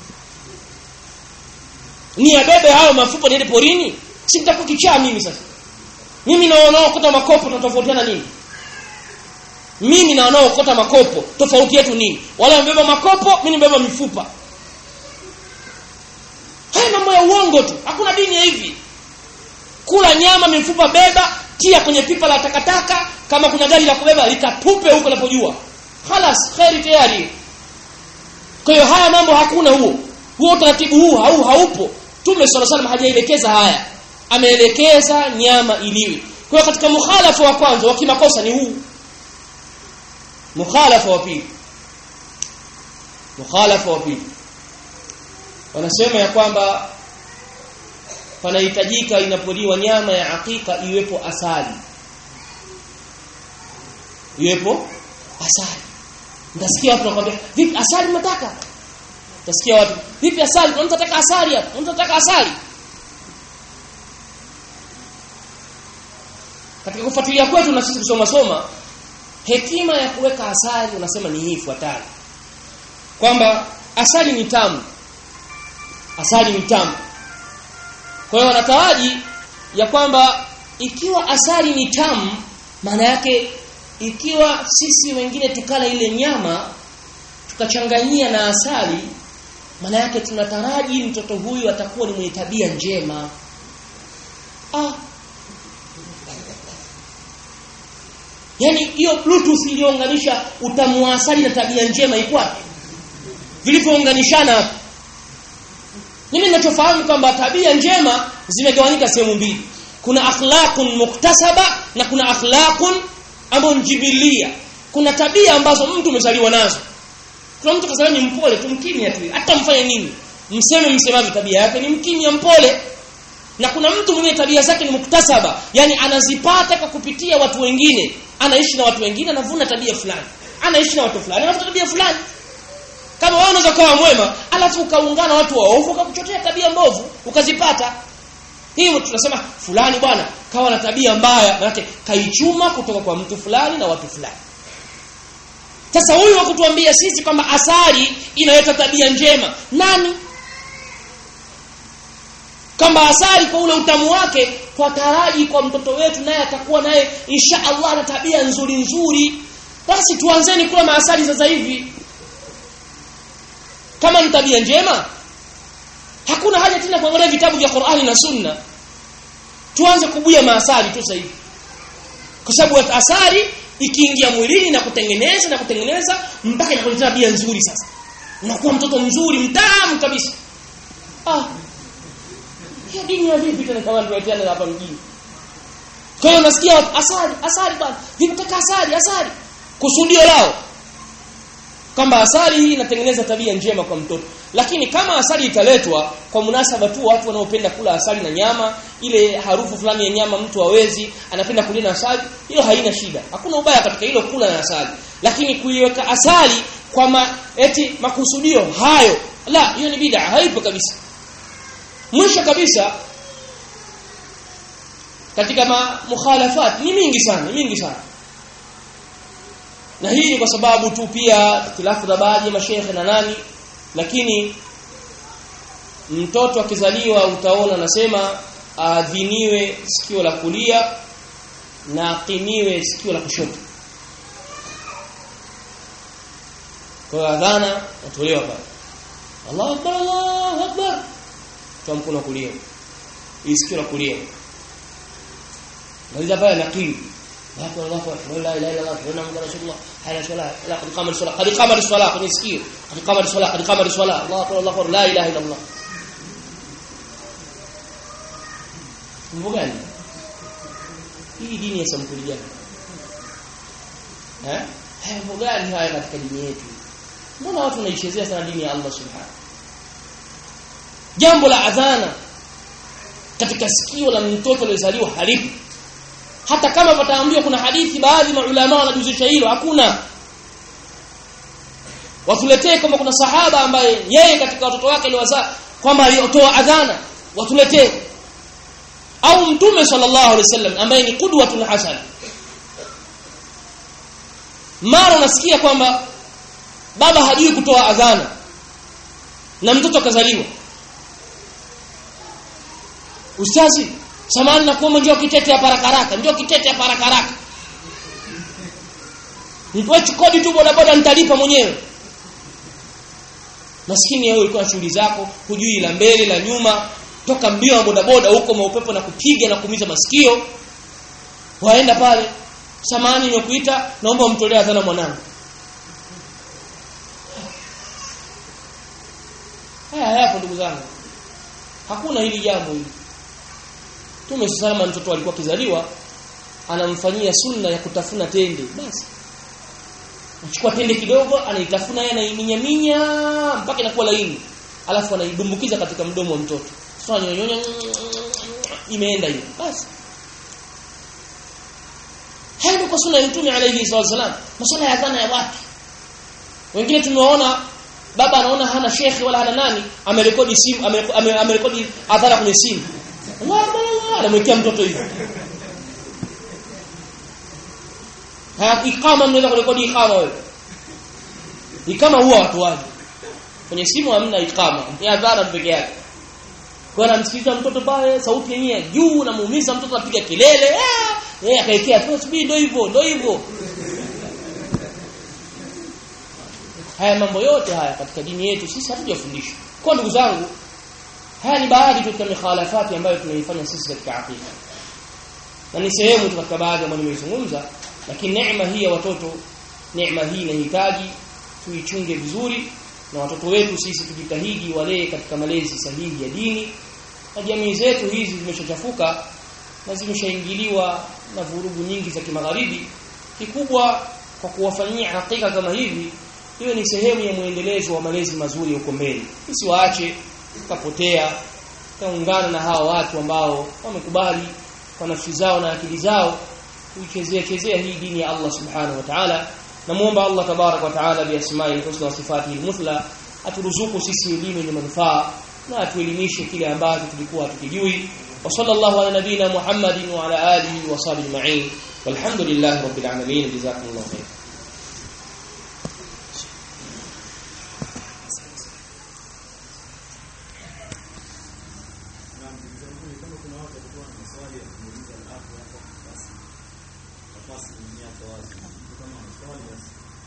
ni abebe hayo mafupa niende porini si nitakuwa kichaa mimi sasa mimi na wanaokota makopo tunatofautiana nini mimi na wanaokota makopo tofauti yetu nini wale wamebeba makopo mimi nimebeba mifupa haya mambo ya uongo tu hakuna dini ya hivi kula nyama mifupa beba tia kwenye pipa la takataka kama kuna gari la kubeba likatupe huko unapojua halas khairi tayari kwa hiyo haya mambo hakuna huo huo utaratibu huu hau haupo tume sala salam hajaelekeza haya ameelekeza nyama iliwe kwa hiyo katika mukhalafa wa kwanza wa kimakosa ni huu mukhalafa wa pili mukhalafa wa pili wanasema ya kwamba panahitajika inapoliwa nyama ya hakika iwepo asali iwepo asali Utasikia watu wanakuambia, "Vipi asali mnataka?" Utasikia watu, "Vipi asali? Kuna mtu anataka asali hapa? Mtu anataka asali?" Katika kufuatilia kwetu na sisi kusoma soma, hekima ya kuweka asali unasema ni hii ifuatayo. Kwamba asali ni tamu. Asali ni tamu. Kwa hiyo wanataraji ya kwamba ikiwa asali ni tamu maana yake ikiwa sisi wengine tukala ile nyama tukachanganyia na asali maana yake tunataraji mtoto huyu atakuwa ni mwenye tabia njema ah Yaani hiyo bluetooth iliyounganisha utamu wa asali na tabia njema iko wapi? Vilivyounganishana hapo. Mimi ninachofahamu kwamba tabia njema zimegawanyika sehemu mbili. Kuna akhlaqun muktasaba na kuna akhlaqun ambayo njibilia. Kuna tabia ambazo mtu umezaliwa nazo. Kuna mtu kazaliwa ni mpole tu mkimya tu. Hata mfanye nini? Mseme msemavyo tabia yake ni mkimya mpole. Na kuna mtu mwenye tabia zake ni muktasaba, yani anazipata kwa kupitia watu wengine. Anaishi na watu wengine anavuna tabia fulani. Anaishi na watu fulani anavuta tabia fulani. Kama wewe unaweza kuwa mwema, alafu ukaungana watu waovu ukakuchotea tabia mbovu, ukazipata. Hivyo tunasema fulani bwana kawa na tabia mbaya, maana kaichuma kutoka kwa mtu fulani na watu fulani. Sasa huyu wa kutuambia sisi kwamba asali inaleta tabia njema, nani? kwamba asali kwa ule utamu wake kwa taraji kwa mtoto wetu naye atakuwa naye insha Allah na tabia nzuri nzuri basi tuanzeni kula maasali sasa hivi kama ni tabia njema hakuna haja tena kuangalia vitabu vya Qur'ani na Sunna tuanze kubuya maasali tu sasa hivi kwa sababu asali ikiingia mwilini na kutengeneza na kutengeneza mpaka inakuleta tabia nzuri sasa unakuwa mtoto mzuri mtamu kabisa ah hiyo dini ya vipi tena kama tunaitiana hapa mjini? Kwa hiyo nasikia asali, asali bwana. Vinataka asali, asali. Kusudio lao kwamba asali hii inatengeneza tabia njema kwa mtoto. Lakini kama asali italetwa kwa munasaba tu watu wanaopenda kula asali na nyama, ile harufu fulani ya nyama mtu hawezi, anapenda kulina asali, hiyo haina shida. Hakuna ubaya katika hilo kula na asali. Lakini kuiweka asali kwa ma, eti makusudio hayo, la, hiyo ni bid'a, haipo kabisa. Mwisho kabisa katika ma mukhalafat ni mingi sana, mingi sana. Na hii ni kwa sababu tu pia ikhtilafu za baadhi ya mashehe na nani lakini mtoto akizaliwa utaona nasema aadhiniwe sikio la kulia na aqimiwe sikio la kushoto. Kwa adhana natolewa pale. Allahu akbar Allahu akbar kwa mkono kulia isikio la kulia ndio pale nakili watu Allahu akbar la ilaha illa Allah wa muhammadu rasulullah hayya salat la qad qamar salat qad qamar salat kwenye sikio qad qamar salat qad qamar salat Allahu akbar Allahu akbar la ilaha illa Allah mbona hii dini ya sampuli gani eh haya mbona haya katika dini yetu mbona watu wanaichezea sana dini ya Allah subhanahu jambo la adhana katika sikio la mtoto aliyezaliwa halipo hata kama pataambiwa kuna hadithi baadhi maulama wanajuzisha hilo hakuna watuletee kama kuna sahaba ambaye yeye katika watoto wake aliwazaa kwamba aliotoa adhana watuletee au mtume sallallahu alaihi wasallam ambaye ni qudwatun hasana mara unasikia kwamba baba hajui kutoa adhana na mtoto kazaliwa Ustazi, samani na kuomba njoo kitete hapa haraka haraka, njoo kitete hapa haraka haraka. Nipoe kodi tu boda boda nitalipa mwenyewe. Maskini wewe ulikuwa shughuli zako, hujui la mbele la nyuma, toka mbio wa boda boda huko maupepo na kupiga na kuumiza masikio. Waenda pale, samani nimekuita, naomba umtolee adhana mwanangu. Haya hapo ndugu zangu. Hakuna hili jambo hili. Mtume salama mtoto alikuwa kizaliwa anamfanyia sunna ya kutafuna tende basi anachukua tende kidogo anaitafuna yeye anaiminyaminya mpaka inakuwa laini alafu anaidumbukiza katika mdomo wa mtoto sasa nyonyonya imeenda hiyo basi hayo kwa sunna ya mtume alayhi wasallam masuala ya dhana ya watu wengine tumewaona baba anaona hana shekhi wala hana nani amerekodi simu amerekodi adhara kwenye simu anamwekea mtoto hivyo haya ikama mnaweza kurekodi ikama wewe ikama huwa watu waje kwenye simu hamna ikama ni adhara peke yake kwa anamsikiliza mtoto pale sauti yenyewe juu na muumiza mtoto anapiga kelele eh akaekea tu subiri ndio hivyo ndio hivyo haya mambo yote haya katika dini yetu sisi hatujafundishwa kwa ndugu zangu haya ni baadhi katika mikhalafati ambayo tunaifanya sisi katika aqida na ni sehemu tu katika baadhi ambayo nimezungumza lakini neema hii ya watoto neema hii inahitaji tuichunge vizuri na watoto wetu sisi tujitahidi walee katika malezi sahihi ya dini na jamii zetu hizi zimeshachafuka na zimeshaingiliwa na vurugu nyingi za kimagharibi kikubwa kwa kuwafanyia hakika kama hivi hiyo ni sehemu ya muendelezo wa malezi mazuri huko mbele usiwaache kapotea kaungana na hawa watu ambao wamekubali kwa nafsi zao na akili zao kuichezea chezea hii dini ya Allah subhanahu wa ta'ala namuomba Allah tabarak wa ta'ala bi asma'i husna wa sifatihi al-muthla aturuzuku sisi elimu yenye manufaa na atuelimishe kile ambacho tulikuwa tukijui wa sallallahu ala nabina Muhammadin wa ala alihi wa sahbihi ma'in walhamdulillahi rabbil alamin jazakumullahu khair nafasi ni yako wazi kama swali basi